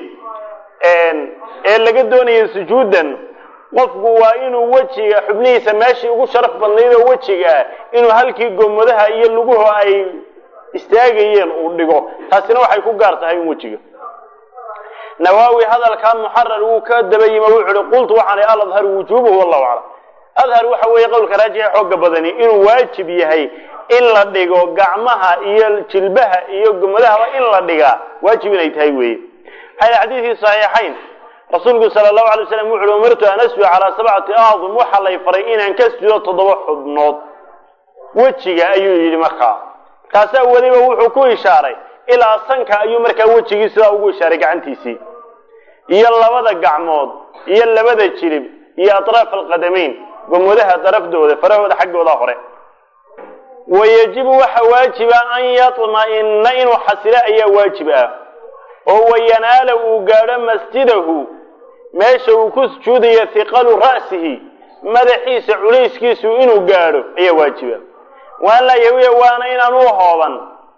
ee laga doonayo sujuuddan qofku waa inuu wejiga xubnihiisa meeshii ugu sharaf badnayd oo wejiga ah inuu halkii gomadaha iyo luguhu ay istaagayeen uu dhigo taasina waxay ku gaar tahay in wejiga nawaawi hadalkaa muxarar wuu ka daba yima wuxu uhi qultu waxaan ihi aladhar wujuubuhu wallahu aclam adhar waxa weeye qowlka raajixa xooga badani inuu waajib yahay in la dhigo gacmaha iyo jilbaha iyo gomadahaba in la dhigaa waajib inay tahay weeye maxaa xadiidkii saxiixayn rasuulku sala allahu alay slam wuxu uhi umirtu an asjuda calaa sabcati aacdum waxaa lay faray inaan ka sujudo toddoba xubnood wejiga ayuu yidhi markaa kaasaa weliba wuxuu ku ishaaray ilaa sanka ayuu markaa wejigii sidaa ugu ishaaray gacantiisii iyo labada gacmood iyo labada jilib iyo atraaf alqadamayn gomodaha darafdooda farahooda xaggooda hore wayajibu waxa waajiba an yatma'ina inuu xasilo ayaa waajib ah oo wayanaala uu gaadho masjidahu meesha uu ku sujuudayo hiqalu ra'sihi madaxiisa culayskiisu inuu gaadho ayaa waajiba waan laa yawiya waana inaan u hooban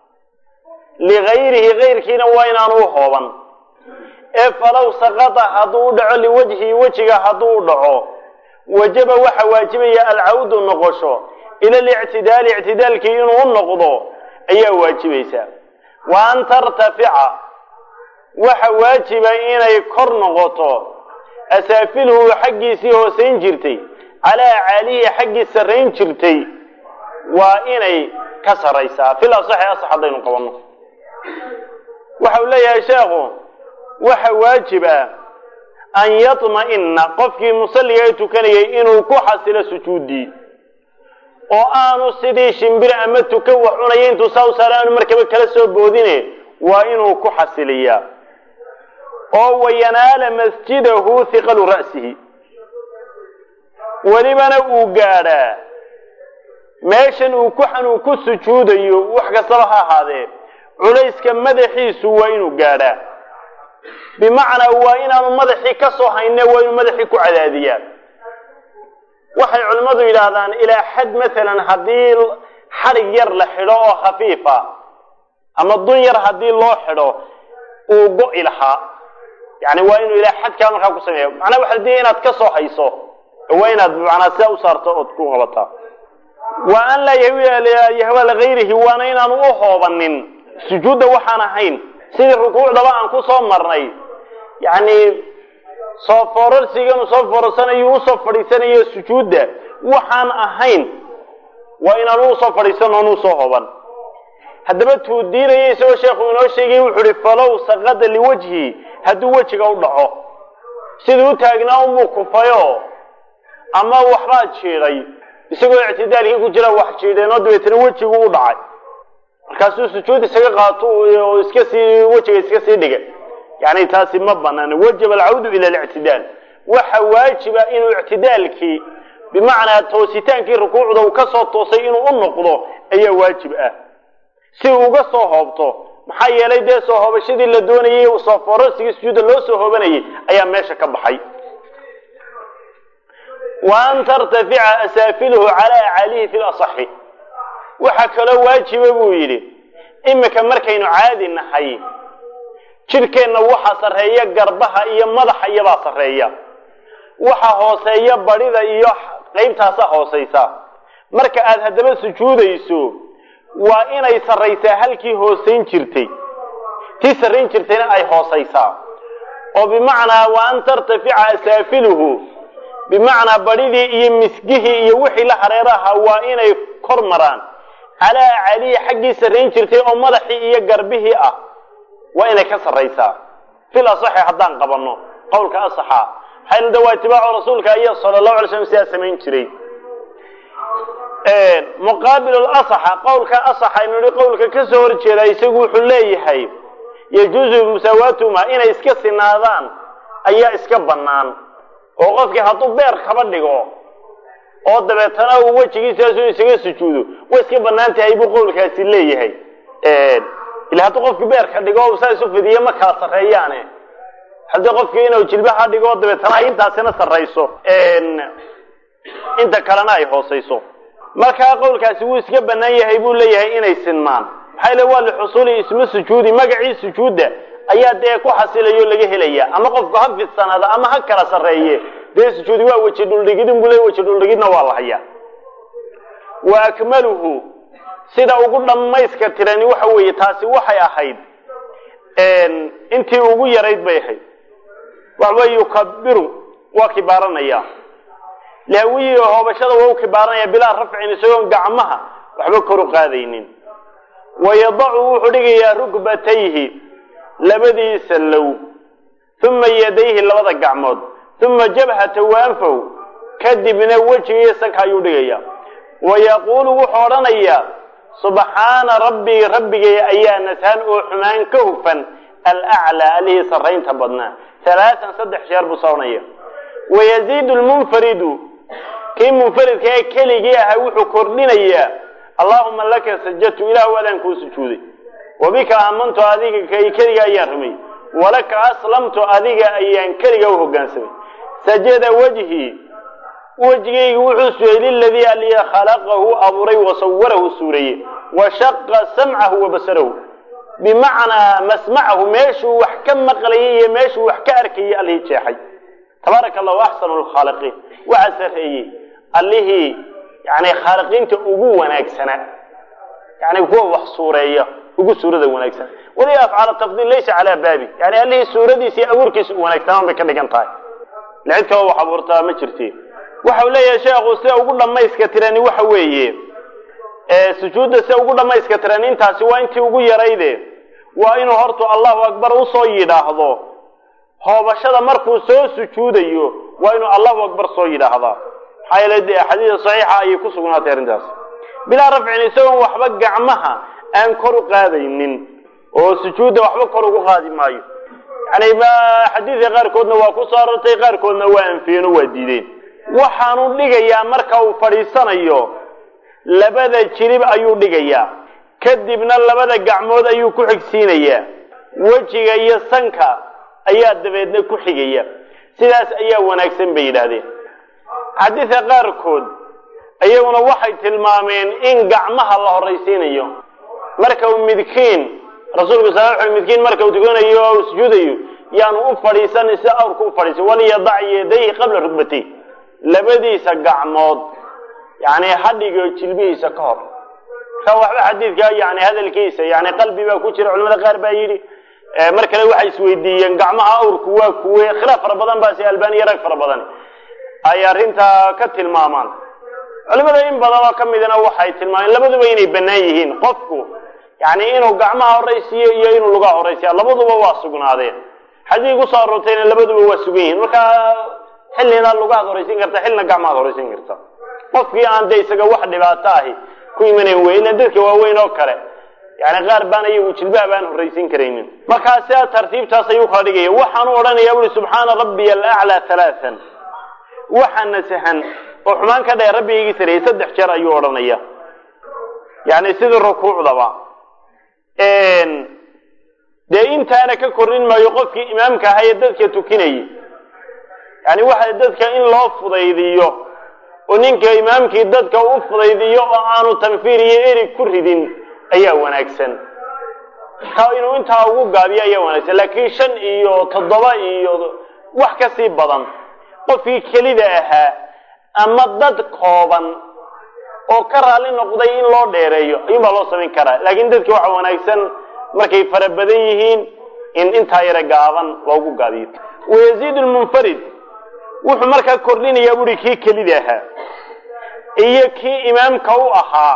ligayrihi gayrkiina waa inaan u hooban ee falow saqata hadduu u dhaco liwajhihi wejiga hadduu u dhaco wajaba waxa waajibaya alcawdu noqosho ila alictidaali ictidaalkii inuu u noqdo ayaa waajibaysa wa an tartafica waxa waajiba inay kor noqoto asaafiluhu xaggiisii hoosayn jirtay calaa caalihi xaggii sarrayn jirtay waa inay ka sarraysaa fil asaxi asax haddaynu qabanno waxa uu leeyahay sheekhu waxa waajib ah an yatma'ina qofkii musalliga ee tukanayay inuu ku xasilo sujuuddii oo aanu sidii shimbir ama tukan wax cunaya intuu saa u saara aanu markaba kala soo boodine waa inuu ku xasiliyaa oo wayanaala masjidahu hiqalu ra'sihi welibana uu gaadhaa meeshan uu ku xanuu ku sujuudayo wax kastaba ha ahaadee culayska madaxiisu waa inuu gaadhaa bimacnaa waa inaanu madaxii ka soo hayne waa inuu madaxii ku cadaadiyaa waxay culimmadu yidhaahdaan ilaa xad maalan haddii xadhig yar la xidho oo khafiifa ama dun yar haddii loo xidho uu go'i lahaa yani waa inuu ilaa xadkaa markaa ku sameeya macnaa waxa diya inaad ka soo hayso waa inaad macnaa sidaa u saarto ood ku qabataa wa an laa yahwa ligayrihi waana inaanu u hoobanin sujuudda waxaan ahayn sidii rukuucdaba aan ku soo marnay yacni soo foorarsiganu soo foorarsanayo usoo fadhiisanayo sujuudda waxaan ahayn waa inaanu usoo fadhiisan oon usoo hoban haddaba tuu diinaya isagoo sheekhu inoo sheegay wuxuu ihi falow saqada liwajhi hadduu wejiga u dhaco siduu u taagnaa unbuu kufayo ama waxbaad jiiday isagoo ictidaalkii ku jira wax jiidheenoo dabeetana wejigu u dhacay markaasuu sujuud isaga qaato oo iska sii wejiga iska sii dhiga yani taasi ma banaana wajaba alcawdu ila alictidaal waxa waajiba inuu ictidaalkii bimacnaa toositaankii rukuucda uu kasoo toosay inuu u noqdo ayaa waajib ah si uu uga soo hoobto maxaa yeelay dee soo hoobashadii la doonayay soo foorarsigii sujuudda loo soo hoobanayay ayaa meesha ka baxay wa an tartafica asaafiluhu calaa acalihi fi lasaxi waxaa kaloo waajiba buu yidhi imika markaynu caadi nahay jidhkeenna waxaa sarreeya garbaha iyo madaxa iyobaa sarreeya waxa hooseeya badhida iyo qaybtaasa hoosaysa marka aad haddaba sujuudayso waa inay sarraysaa halkii hoosayn jirtay tii sarrayn jirtayna ay hoosaysaa oo bimacnaa wa an tartafica asaafiluhu bimacnaa badhidii iyo misgihii iyo wixii la hareeraha waa inay kor maraan calaa caliyi xaggii sarrayn jirtay oo madaxii iyo garbihii ah waa inay ka sarraysaa fil asaxi haddaan qabanno qowlka asaxa maxaynu de waa itibaacu rasuulka iyo sala allahu alay slam sidaa samayn jiray muqaabilu lasaxa qowlka asaxa aynu nihi qowlka ka soo horjeeda isagu wuxuu leeyahay yajuuzu musaawaatuhuma inay iska sinaadaan ayaa iska bannaan oo qofkii hadduu beer kaba dhigo oo dabeetana uu wejigiisaasu isaga sujuudo way iska bannaan tahay buu qowlkaasi leeyahay ila hadduu qofkii beerka dhigo saa isu fidiyo ma kala sarreeyaane haddii qofkii inuu jilbaha dhigo dabeetana ay intaasina sarrayso inta kalena ay hoosayso markaa qowlkaasi wuu iska bannaan yahay buu leeyahay inay sinmaan maxaa yile waa lixusuuli ismu sujuudi magacii sujuudda ayaa dee ku xasilayo laga helaya ama qofku ha fidsanaada ama ha kala sarreeye dee sujuudi waa weji dhuldhigidin buu leey weji dhuldhigidna waa la hayaa wa akmaluhu sida ugu dhammayska tirani waxa weeye taasi waxay ahayd intii ugu yarayd bay ahayd waxawey yukabiru waa kibaaranaya laawiyi hoobashada waa u kibaaranaya bilaa rafcin isagoon gacmaha waxba kor u qaadaynin wayadacu wuxuu dhigayaa rukbatayhi labadiisa low uma yadayhi labada gacmood uma jabhata waanfaw kadibna wejigiiyo sanka ayuu dhigaya wayaquulu wuxuu odhanayaa subxaana rabbii rabbigay ayaa nashan oo xumaan ka hufan alaclaa allihii sarraynta badnaa halaatan saddex jeer buu soconaya wayaziidu lmunfaridu kii munfaridka ee keligii ahaa wuxuu kordhinayaa allaahuma laka sajadtu ilah waadaan kuu sujuuday wabika aamantu adiga kay keliga ayaan rumay walaka aslamtu adiga ayaan keliga u hoggaansamay sajada wejhii wejigaygu wuxuu sugay liladii aliya khalaqahu abuuray wasawarahu suureeye wa shaqa samcahu wa basarahu bimacnaa masmacahu meeshuu wax ka maqlayay iyo meeshuu wax ka arkayay allihii jeexay tabaaraka allahu axsanu lkhaaliqiin waxaa sarreeyey allihii yani khaaliqiinta ugu wanaagsanaa yani kuwa wax suureeya ugu suurada wanaagsan wali afcaal tafdiil laysa calaa baabi yani allihii suuradiisa iyo abuurkiisa u wanaagsanaan bay ka dhigan tahay ila cid kaloo wax abuurtaa ma jirti waxau leeyahay sheekhu sida ugu dhammayska tirani waxa weeye sujuudda sida ugu dhammayska tirani intaasi waa intii ugu yarayde waa inuu hortu allahu akbar usoo yidhaahdo hoobashada markuu soo sujuudayo waa inuu allahu akbar soo yidhaahdaa maxaa yeele dee xadiida saxiixa ayay ku sugnaatay arrintaas bilaa rafcin isagoon waxba gacmaha aan kor u qaadaynin oo sujuudda waxba kor ugu qaadi maayo yani xadiidka qaarkoodna waa ku soo arortay qaarkoodna waa anfiyeen oo waa diideen waxaanu dhigayaa marka uu fadhiisanayo labada jirib ayuu dhigayaa kadibna labada gacmood ayuu ku xigsiinayaa wejiga iyo sanka ayaa dabeedna ku xigaya sidaas ayaa wanaagsan bay yidhaahdeen xadiidka qaarkood iyaguna waxay tilmaameen in gacmaha la horraysiinayo marka uu midkiin rasuulku sal l midkiin marka uu tukanayo o sujuudayo yaanu u fadhiisan si awrku u fadhiisan waliyadac yadayhi qabla rugbatay labadiisa gacmood yani hadhigo jilbihiisa ka hor ka waxba xadiidka yani hadalkiisa yani qalbi baa ku jira culamada qaar baa yidhi mar kale waxay isweydiiyeen gacmaha awrku waa kuwe khilaaf fara badan baa si albaniya rag fara badan ay arrintaa ka tilmaamaan culimada in badan oo ka midna waxay tilmaameen labaduba inay bannaan yihiin qofku yani inuu gacmaha horaysiiyo iyo inuu lugaha horaysiya labaduba waa sugnaadeen xadiid kusoo aroortayna labaduba waa sugan yihiin marka xillina lugahaad horaysiin karta xillina gacmahaad horaysiin karta qofkii aan de isaga wax dhibaato ahi ku imanayn wey ila dadka waaweyn oo kale yani qaar baan iyagu jilbaha baan horraysiin karaynin markaa sidaa tartiibtaas ayuu kala dhigaya waxaanu odhanaya ui subxaana rabbiya alaclaa halaaan waxa nasahan oo xumaan ka dhee rabbigaygi sareeyey saddex jeer ayuu odhanaya yani sidii rukuucdaba dee intaana ka korrin maayo qofkii imaamka ahaa ee dadka tukinayay yani waxa dadka in loo fudaydiyo oo ninka imaamkii dadka u fudaydiyo oo aanu tanfiir iyo erig ku ridin ayaa wanaagsan ka inuu intaa ugu gaabiyo ayaa wanaagsan laakiin shan iyo toddoba iyo wax ka sii badan qofkii kelida ahaa ama dad kooban oo ka raalli noqday in loo dheereeyo ayuunbaa loo samayn karaa laakiin dadki waxa wanaagsan markay fara badan yihiin in intaa yara gaaban loogu gaabiyo wayaziid lmunfarid wuxuu markaa kordhinayaa buuri kii kelida ahaa iyo kii imaamka u ahaa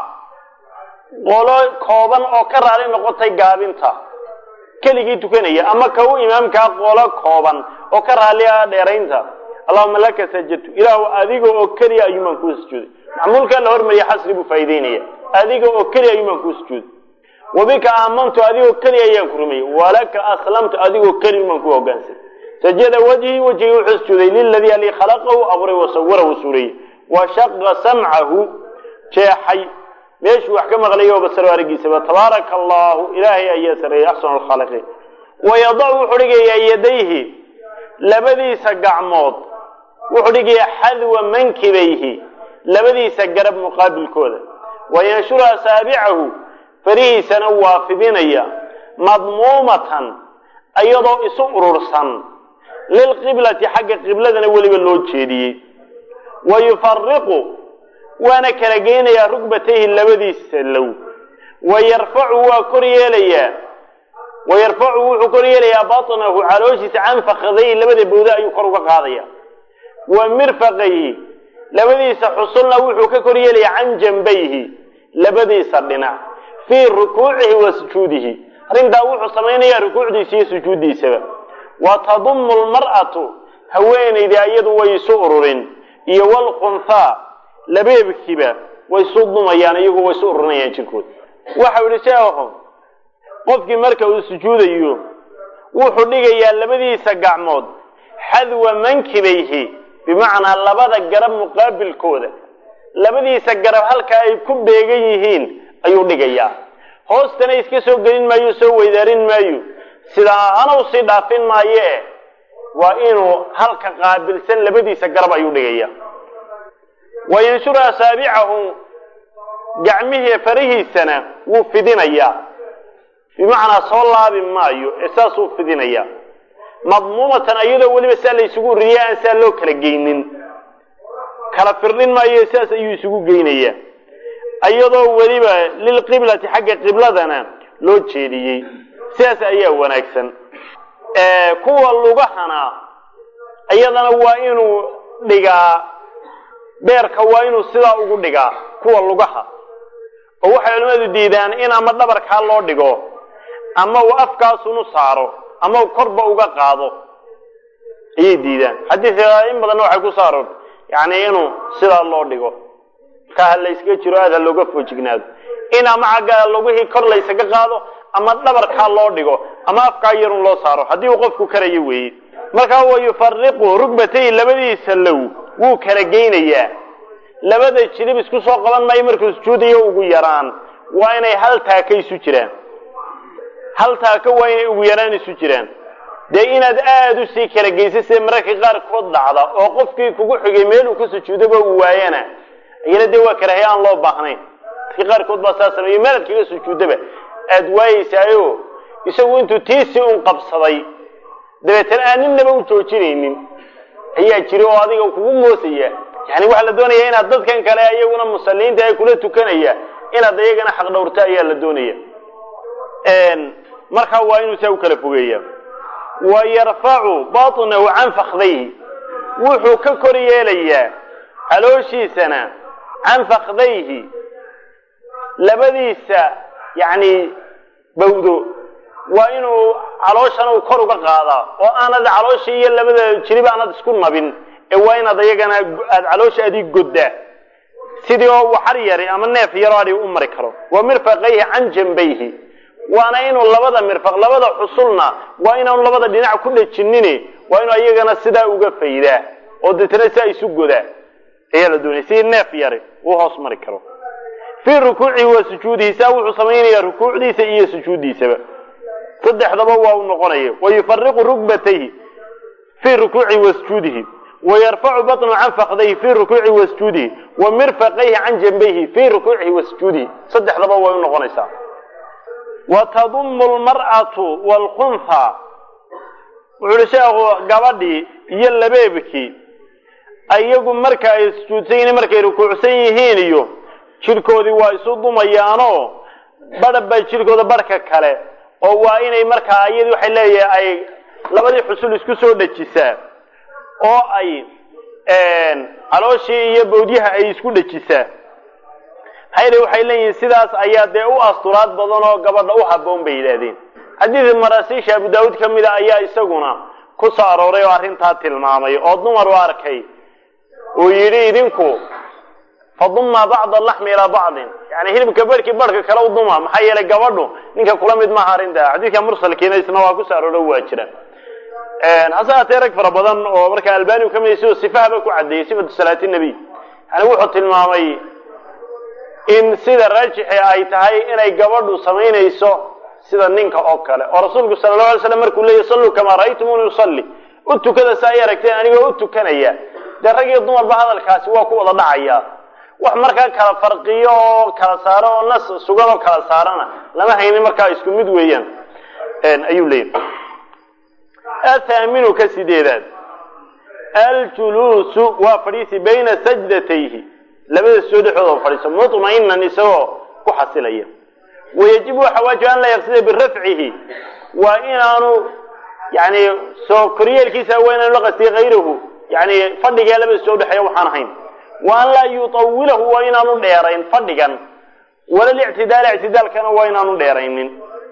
qolo kooban oo ka raali noqotay gaabinta keligii tukanaya ama ka u imaamkaa qolo kooban oo ka raali ah dheeraynta allahuma laka sajadtu ilaahu adiga oo keliya ayuumaan kuu sujuuday macmuulkaa la hormariya xasri buu faa'iideynaya adiga oo keliya ayuumaan kuu sujuuday wabika aamantu adigoo keliya ayaan ku rumeeyey walaka aslamtu adigoo keliya umaan ku hogaansan sajada wajhii wejhigii wuxuu sujuuday liladii alii khalaqahu abuuray wasawarahu suureeyey wa shaqa samcahu jeexay meeshuu wax ka maqlaya oo basaro aragiisaba tabaaraka allahu ilaahay ayaa sareeyey axsanu alkhaaliqiin wayadacu wuxuu dhigayaa yadayhi labadiisa gacmood wuxuu dhigayaa xadwa mankibayhi labadiisa garab muqaabilkooda wayanshuru asaabicahu farihiisana waa fidinaya madmuumatan iyadoo isu urursan lilqiblati xagga qibladana weliba loo jeediyey wa yufariqu waana kala geynayaa rugbatayhi labadiisa low wa yarfacu waa kor yeelayaa wa yarfacu wuxuu kor yeelayaa batnahu calooshiisa can fakadayhi labada bowda ayuu kor uga qaadaya wa mirfaqayhi labadiisa xusulna wuxuu ka kor yeelayaa can jambayhi labadiisa dhinac fii rukuucihi wa sujuudihi arrintaa wuxuu samaynayaa rukuucdiisa iyo sujuuddiisaba wa tadumu lmar'atu haweenayda iyadu way isu ururin iyo walkhunhaa labeebkiiba way isu dumayaan iyagu way isu ururinayaan jirkooda waxau yihi sheekhu qofkii marka uu sujuudayo wuxuu dhigayaa labadiisa gacmood xadwa mankibayhi bimacnaa labada garab muqaabilkooda labadiisa garab halka ay ku beegan yihiin ayuu dhigayaa hoostana iska soo gelin maayo soo weydaarin maayo sidaa hana usii dhaafin maaye waa inuu halka qaabilsan labadiisa garab ayuu dhigaya wa yanshuru asaabicahu gacmihii farihiisana wuu fidinayaa bimacnaa soo laabi maayo ee saasuu fidinayaa madmuumatan iyadoo weliba saa la isugu ururiya aan saa loo kala geynin kala firdhin maayo saas ayuu isugu geynayaa iyadoo weliba lilqiblati xagga qibladana loo jeediyey sidaas ayaa wanaagsan kuwa lugahana iyadana waa inuu dhigaa beerka waa inuu sidaa ugu dhigaa kuwa lugaha oo waxay culimmadu diidaan in ama dhabarkaa loo dhigo ama uu afkaasunu saaro ama uu korba uga qaado ayay diidaan xadiidka in badanna waxay ku soo aroortay yacni inuu sidaa loo dhigo markaa ha layskaga jiro aad ha looga foojignaado in ama xagga lugihii kor laysaga qaado ama dhabarkaa loo dhigo ama afkaa yarun loo saaro haddii uu qofku karayo weeye markaa wa yufariqu rugbatay labadiisa low wuu kala geynayaa labada jilib isku soo qaban maayo markuu sujuudayo ugu yaraan waa inay hal taaka isu jiraan hal taaka waa inay ugu yaraan isu jiraan dee inaad aada usii kala geysa sida mararka qaarkood dhacda oo qofkii kugu xigay meeluu ka sujuudaba uu waayana iyana dee waa karahay aan loo baahnayn dadka qaarkood baa saa sameeyo meelaad kaga sujuudaba aada waayeysaayo isagu intuu tiisii un qabsaday dabeetana aan ninnaba u joojinaynin ayaa jira oo adiga kugu moosaya yani waxaa la doonaya inaad dadkan kale iyaguna musaliinta ay kula tukanaya inaad iyagana xaq dhowrta ayaa la doonaya markaa waa inuu saa u kala fogeeya wa yarfacu batnahu can fakdayhi wuxuu ka kor yeelayaa calooshiisana can fakdayhi labadiisa yani bawdo waa inuu calooshana uu kor uga qaadaa oo aanad calooshii iyo labada jirib aanad isku nabin ee waa inaad iyagana aad caloosha adii goddaa sidii oo waxar yari ama neef yaroo adhi u mari karo wa mirfaqayhi can jambayhi waana inuu labada mirfaq labada xusulna waa inaanu labada dhinac ku dhejinine waa inuu iyagana sidaa uga faydaa oo deetana saa isu godaa ayaa la doonaya sidii neef yari uu hoos mari karo fii rukuucihi wa sujuudihi saa wuxuu samaynayaa rukuucdiisa iyo sujuuddiisaba saddexdaba waa u noqonaya wa yufariqu rugbatayhi fii rukuucihi wa sujuudihi wayarfacu baطnu can fakdayhi fii rukuucihi wasjuudihi wa mirfaqayhi can janbayhi fii rukuucihi wasjuudihi saddexdaba way u noqonaysaa wa tadumu lmar'atu wlkuntha wuxu uhi sheekhu gabadhii iyo labeebkii iyagu marka ay sujuudsan yihiin markay rukuucsan yihiin iyo jidhkoodii waa isu dumayaanoo badha bay jidhkooda barhka kale oo waa inay markaa iyadii waxay leeyahay ay labadii xusul isku soo dhejisaa oo ay calooshii iyo bawdyaha ay isku dhejisaa maxaa waxay leeyihiin sidaas ayaa dee u asturaad badan oo gabadha u haboon bay yidhaahdeen xadiid marasiisha abu daawuud ka mida ayaa isaguna ku soo arooray oo arrintaa tilmaamay oo dumar u arkay uu yidhi idinku faduma bacda laxmi ilaa bacdin yani hilibka barhkii barhka kale u duma maxaa yeelay gabadhu ninka kula mid maaha arrinta xadiidka mursalkiina isna waa ku soo arooro waa jira hase haatee rag fara badan oo marka albani ka mid sidoo sifahaba ku caddeeyey sifatu salaati nabiy yani wuxuu tilmaamay in sida raajixi ay tahay inay gabadhu samaynayso sida ninka oo kale oo rasuulku sala allahu alay slam markuu leeyahy salluu kamaa ra'aytumuni usalli u tukada sa ay aragteen anigoo u tukanaya dee rag iyo dumarba hadalkaasi waa ku wada dhacaya wax markaa kala farqiyo oo kala saaro oo nas sugan oo kala saarana lama haynin markaa isku mid weeyaan ayuu leeyahy athaaminu ka sideedaad aljuluusu waa fadhiisi bayna sajdatayhi labada soo dhexooda fadhiiso mutma'inan isagoo ku xasilaya wayajibu waxa waajib an laa yaqsida birafcihi waa inaanu yani soo koryeelkiisa waa inaanu la qastiyay hayrahu yani fadhigaa labada soo dhexeeya waxaan ahayn wa an laa yutawilahu waa inaanu dheerayn fadhigan wala lictidaala ictidaalkana waa inaanu dheeraynin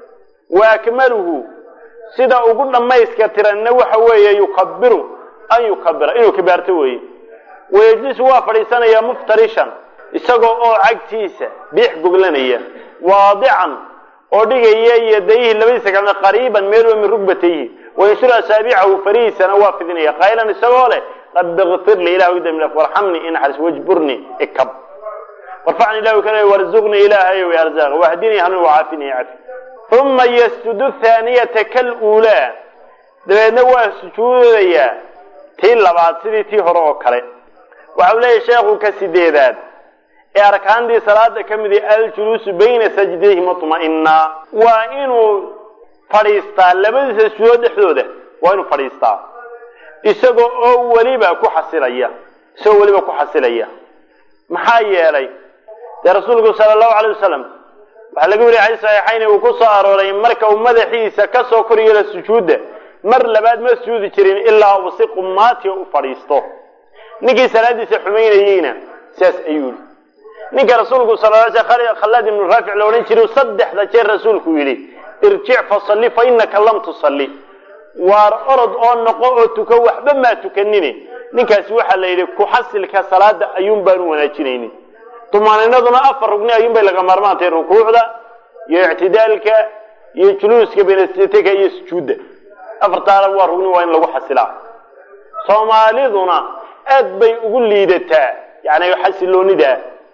wa akmaluhu sida ugu dhammayska tiranna waxa weeye yukabiru an yukabira inuu kibaarto weeye wayajlisu waa fadhiisanaya muftarishan isagoo oo cagtiisa biix goglanaya waadican oo dhigaya yadayhi labadiisa gacmood qariiban meelwa min rugbatayhi wayanshuru asaabicahu farihiisana waa fidinaya qaylan isagoo leh rabbi kfir li ilah idam warxamni inaxaris wajburni ikab warfacni ilah kale warzuqni ilaahayow arzaq wahdini hanuun wacaafini cafi uma yasjudu thaaniyata kaluulaa dabeedna waa sujuudayaa tii labaad sidii tii hore oo kale waxa uu leeyahy sheekhu ka sideedaad ee arkaantii salaada ka mid ah aljuluusu bayna sajdayhi mutma'ina waa inuu fadhiistaa labadiisa sujuudood dhexdooda waa inuu fadhiistaa isagoo oo weliba ku xasilaya isagoo weliba ku xasilaya maxaa yeelay dee rasuulku sala allahu alay wasalam waxaa laga weriya xadiis saxiixayn uu ku soo arooray marka uu madaxiisa kasoo kor yeelo sujuudda mar labaad ma sujuudi jirin ilaa uu si qumaatiya u fadhiisto ninkii salaadiisa xumaynayeyna sidaas ayuu yihi ninka rasuulku sal khalaad ibnu raafic la odhan jiray saddexda jeer rasuulku yidhi irjic fasalli fa inaka lam tusalli waar orod oo noqo oo tuko waxba maa tukanine ninkaasi waxaa la yidhi ku-xasilka salaada ayuun baanu wanaajinaynin tumaaninaduna afar rugni ayuun bay laga maarmaantay rukuucda iyo ictidaalka iyo juluuska benasiteka iyo sujuudda afartaana waa rugni waa in lagu xasilaa soomaaliduna aad bay ugu liidataa yani xasiloonidaa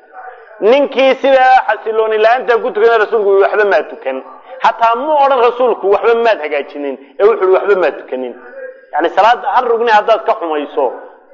ninkii sidaa xasilooni la-aanta ku tukana rasuulku ui waxba maa tukan xataa mu odhan rasuulku waxba maad hagaajinin ee wuxu uhi waxba maad tukanin yani salaada hal rugni haddaad ka xumayso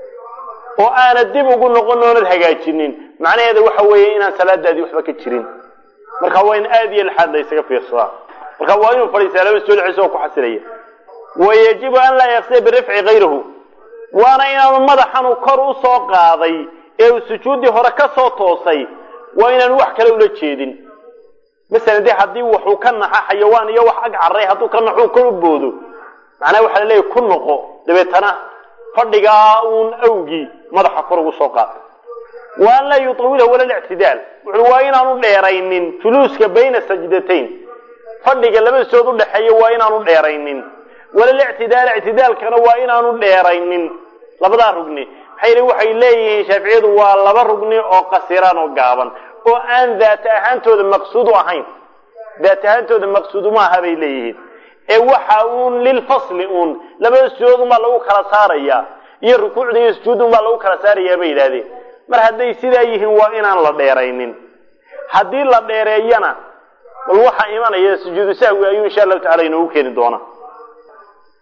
oo aanad dib ugu noqon oonad hagaajinin macnaheeda waxa weeye inaan salaadaadii waxba ka jirin marka waa in aada iyo laxaad la ysaga fiirsadaa marka waa inuu fadhiistaa laba soo dhexeysa oo ku xasilaya wayajibu an laa yaqsiya birifci kayrahu waana inaanu madaxanu kor u soo qaaday ee uu sujuuddii hore ka soo toosay waa inaanu wax kale ula jeedin masalan dee haddii waxuu ka naxa xayawaan iyo wax ag carray hadduu ka naxuu kor u boodo macnaha waxaa laleeyahy ku noqo dabeetana fadhigaa uun awgii madaxa kor ugu soo qaata wa an laa yutawilahu wala lictidaal wuxuu waa inaanu dheeraynin juluuska bayna sajdatayn fadhiga labadisood udhexeeya waa inaanu dheeraynin wala lictidaal ictidaalkana waa inaanu dheeraynin labadaa rugni maxaa yidhi waxay leeyihiin shaaficiyadu waa laba rugni oo qasiraan oo gaaban oo aan daat ahaantooda maqsuud u ahayn daat ahaantooda maqsuud uma aha bay leeyihiin ee waxa uun lilfasli uun labada sujuud unbaa lagu kala saarayaa iyo rukuucda iyo sujuud unbaa lagu kala saarayaa bay yidhahdeen mar hadday sidaa yihiin waa inaan la dheeraynin haddii la dheereeyana bal waxaa imanaya sujuudu sahwi ayuu insha allahu tacala inoogu keeni doonaa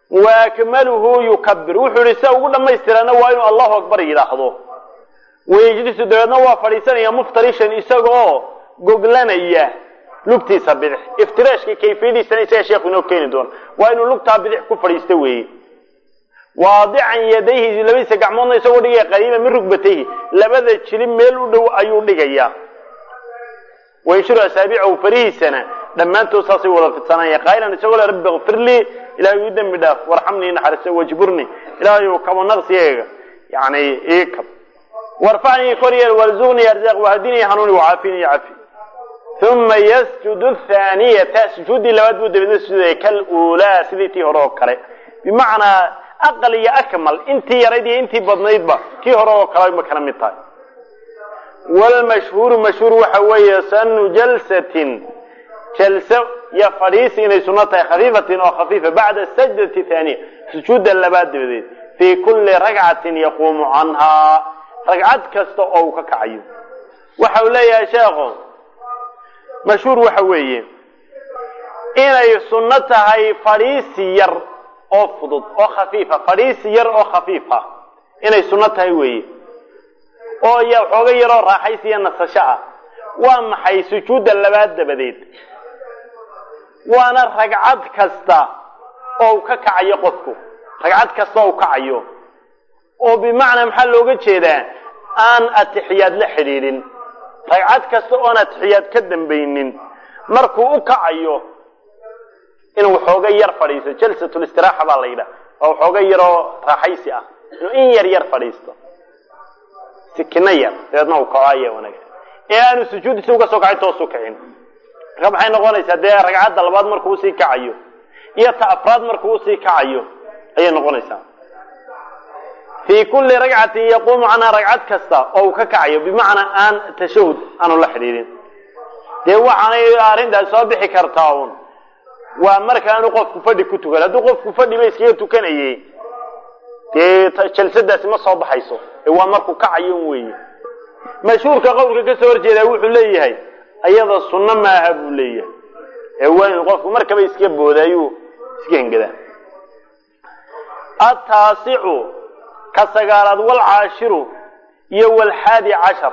waakmaluhu yukabir wuxuu yihi sia ugu dhamaystirana waa inuu allahu akbar yidhaahdo wayejlisu dabeedna waa fadhiisanaya muftarishan isagaoo goglanaya lugtiisa bidix iftiraashka kayfiyadiisana isaga sheekhu inoo keeni doono waa inuu lugtaa bidix ku fadhiista weeye waadican yadayhi labadiisa gacmoodna isagoo dhigaya qariiba min rugbatayhi labada jilib meel u dhow ayuu dhigayaa waynshuru asaabicahu farihiisana dhammaantood saasay wada fidsanaya qaa'ilan isagoo le rabbi kfir lii ilahay ii dembi dhaaf warxamnii naxariiso wajburni ilaahayu kabo naqsigayga yani ii kab warfacnii koryeel warzuqnii arzaaq wahdinii hanuuni wacaafini cafi uma yasjudu thaaniyata sujuuddii labaad buu dabeedna sujuudaya kal uulaa sidii tii hore oo kale bimacnaa aqal iyo akmal intii yarayd iyo intii badnaydba kii hore oo kale ma kala mid tahay wlmashhuuru mashhuur waxa weeye sanu jalsatin jalso iyo fadhiisi inay suno tahay khafiifatin oo khafiifa bacda sajdati thaaniya sujuudda labaad dabadeed fii kulli ragcatin yaquumu canhaa ragcad kasta oo uu ka kacayo waxa uu leeyahay sheekhu mashhuur waxa weeye inay sunno tahay fadhiisi yar oo fudud oo khafiifa fadhiisi yar oo khafiifa inay sunno tahay weeye oo y xooga yaroo raaxaysi iyo nasasho ah waa maxay sujuudda labaad dabadeed waana ragcad kasta oo u ka kacayo qofku ragcad kasta oo u kacayo oo bimacnaa maxaa looga jeedaa aan atixiyaad la xidhiidhin ragcad kasta oon atixiyaad ka dambaynin markuu u kacayo inuu xooga yar fadhiisto jalsatulistiraxa baa la yidhaha oo xooga yaroo raaxaysi ah inuu in yar yar fadhiisto sikino yar dabeedna uu kaco ayaa wanaagsan ee aanu sujuuddiisa uga soo kacay toosu kicin marka maxay noqonaysaa dee ragcadda labaad markuu usii kacayo iyo ta afraad markuu usii kacayo ayay noqonaysaa fii kulli ragcatin yaquumu canhaa ragcad kasta oo uu ka kacayo bimacnaa aan tashahud aanu la xidhiidhin dee waxaanay arrintaas soo bixi kartaa un waa markaanu qofku fadhi ku tukan hadduu qofku fadhiba iskaga tukanayey dee jalsadaasi ma soo baxayso ee waa markuu kacayo un weeye mashhuurka qowlka ka soo horjeedaa wuxuu leeyahay ayada sunno maaha buu leeyahay ee waa inu qofku markaba iska booda ayuu iska hengadaa ataasicu ka sagaalaad walcaashiru iyo walxaadi cashar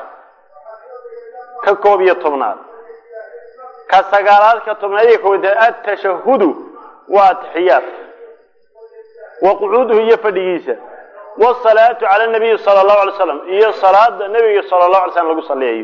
ka koob iyo tobnaad ka sagaalaad ka tobnaad iyo koob atashahudu waa atixiyaad wa qucuuduhu iyo fadhigiisa wsalaatu cala nabiyi sala allahu alay slam iyo salaada nebiga sala allahu alay slam lagu saliyayo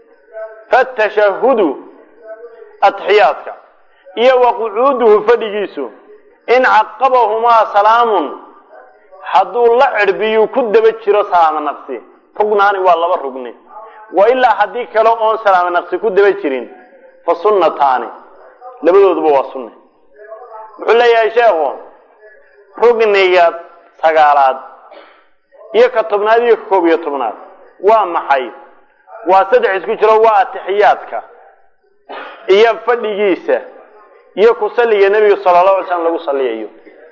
fatashahudu atixiyaadka iyo wa qucuuduhu fadhigiisu in caqabahumaa salaamun hadduu la cirbiyu ku daba jiro salaamo naqsi rugnaani waa laba rugni wa ilaa haddii kale oon salaamo naqsi ku daba jirin fa sunnataani labadooduba waa sunne wuxuu leeyahay sheekhu rugniga sagaalaad iyo ka tobnaad iyo ka koob iyo tobnaad waa maxay waa saddex isku jiro waa atixiyaadka iyo fadhigiisa iyo ku salliga nebiga sala allahu alay slam lagu salliyayo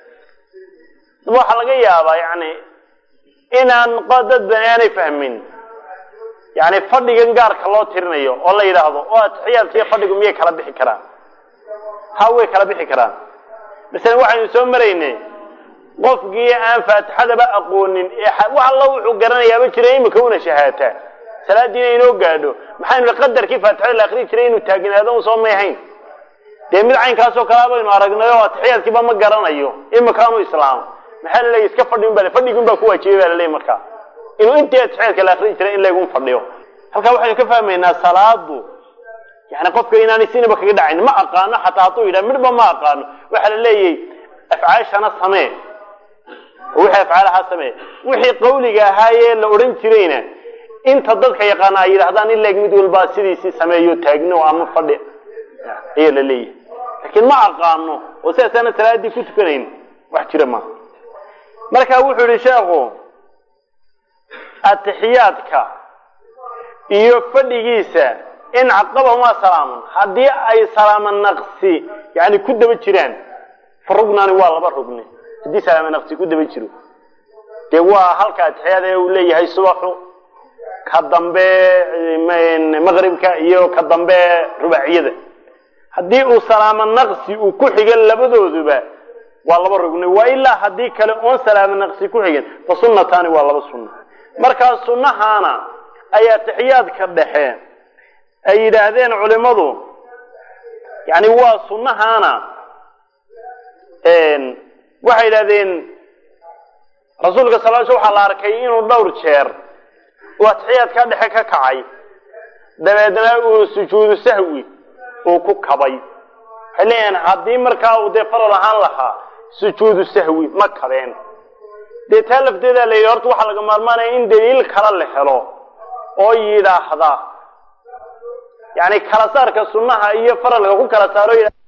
waxaa laga yaabaa yani inaan dad bani aanay fahmin yani fadhigan gaarka loo tirinayo oo la yidhaahdo oo atixiyaadka iyo fadhigu miyay kala bixi karaan ha way kala bixi karaan masalan waxaynu soo maraynay qofkii aan faatixadaba aqoonin wax alla wuxuu garanayaaba jira imika una shahaataa salaadiina inoo gaadho maxaynu qadarkii faatixada la akrii jiray inuu taagnaado un soo may hayn dee mid caynkaasoo kalea baynu aragnay oo atixiyaadkiiba ma garanayo imikaanu islaamo maxaa la leeya iska fadhi ba fadhigi un baa ku waajibay baa laleeya markaa inuu intii atixiyaadka la akrii jiray in laygun fadhiyo halkaa waxaynu ka fahmaynaa salaadu yani qofka inaanay sinaba kaga dhacayn ma aqaano xataa hadduu yidhaha midhba ma aqaano waxaa la leeyahy afcaashana samee oo wixii afcaalahaa samee wixii qawliga ahaayee la odhan jirayna inta dadka yaqaana ay yidhahdaan in leeg mid walbaa sidiisii sameeyo taagno ama fadhi ayaa la leeyahay laakiin ma aqaano oo sidaasaana salaaddii ku tukanayn wax jira maaha marka wuxuu yihi sheekhu atixiyaadka iyo fadhigiisa in caqabahumaa salaamun haddii ay salaamo naqsi yani ku daba jiraan fa rugnaani waa laba rugni haddii salaamo naqsi ku daba jiro dee waa halka atixiyaad ee uu leeyahay subaxu ka dambe maqribka iyo ka dambe rubaaciyada haddii uu salaamo naqsi uu ku xigo labadooduba waa laba rugni waa ilaa haddii kale oon salaamo naqsi ku xigin fa sunnataani waa laba sunna markaa sunnahaana ay atixiyaadka dhexe ay yidhaahdeen culimadu yani waa sunnahaana waxay yidhahdeen rasuulka sal l sl waxaa la arkay inuu dhowr jeer uu atixiyaadka dhexe ka kacay dabeedna uu sujuudu sahwi uu ku kabay waxay leeyahan haddii markaa uu dee faral ahaan lahaa sujuudu sahwi ma kabeen dee taa lafteeda la yidhi horta waxaa laga maarmaanaya in daliil kala la helo oo yidhaahda yani kala saarka sunnaha iyo faralka ku kala saaro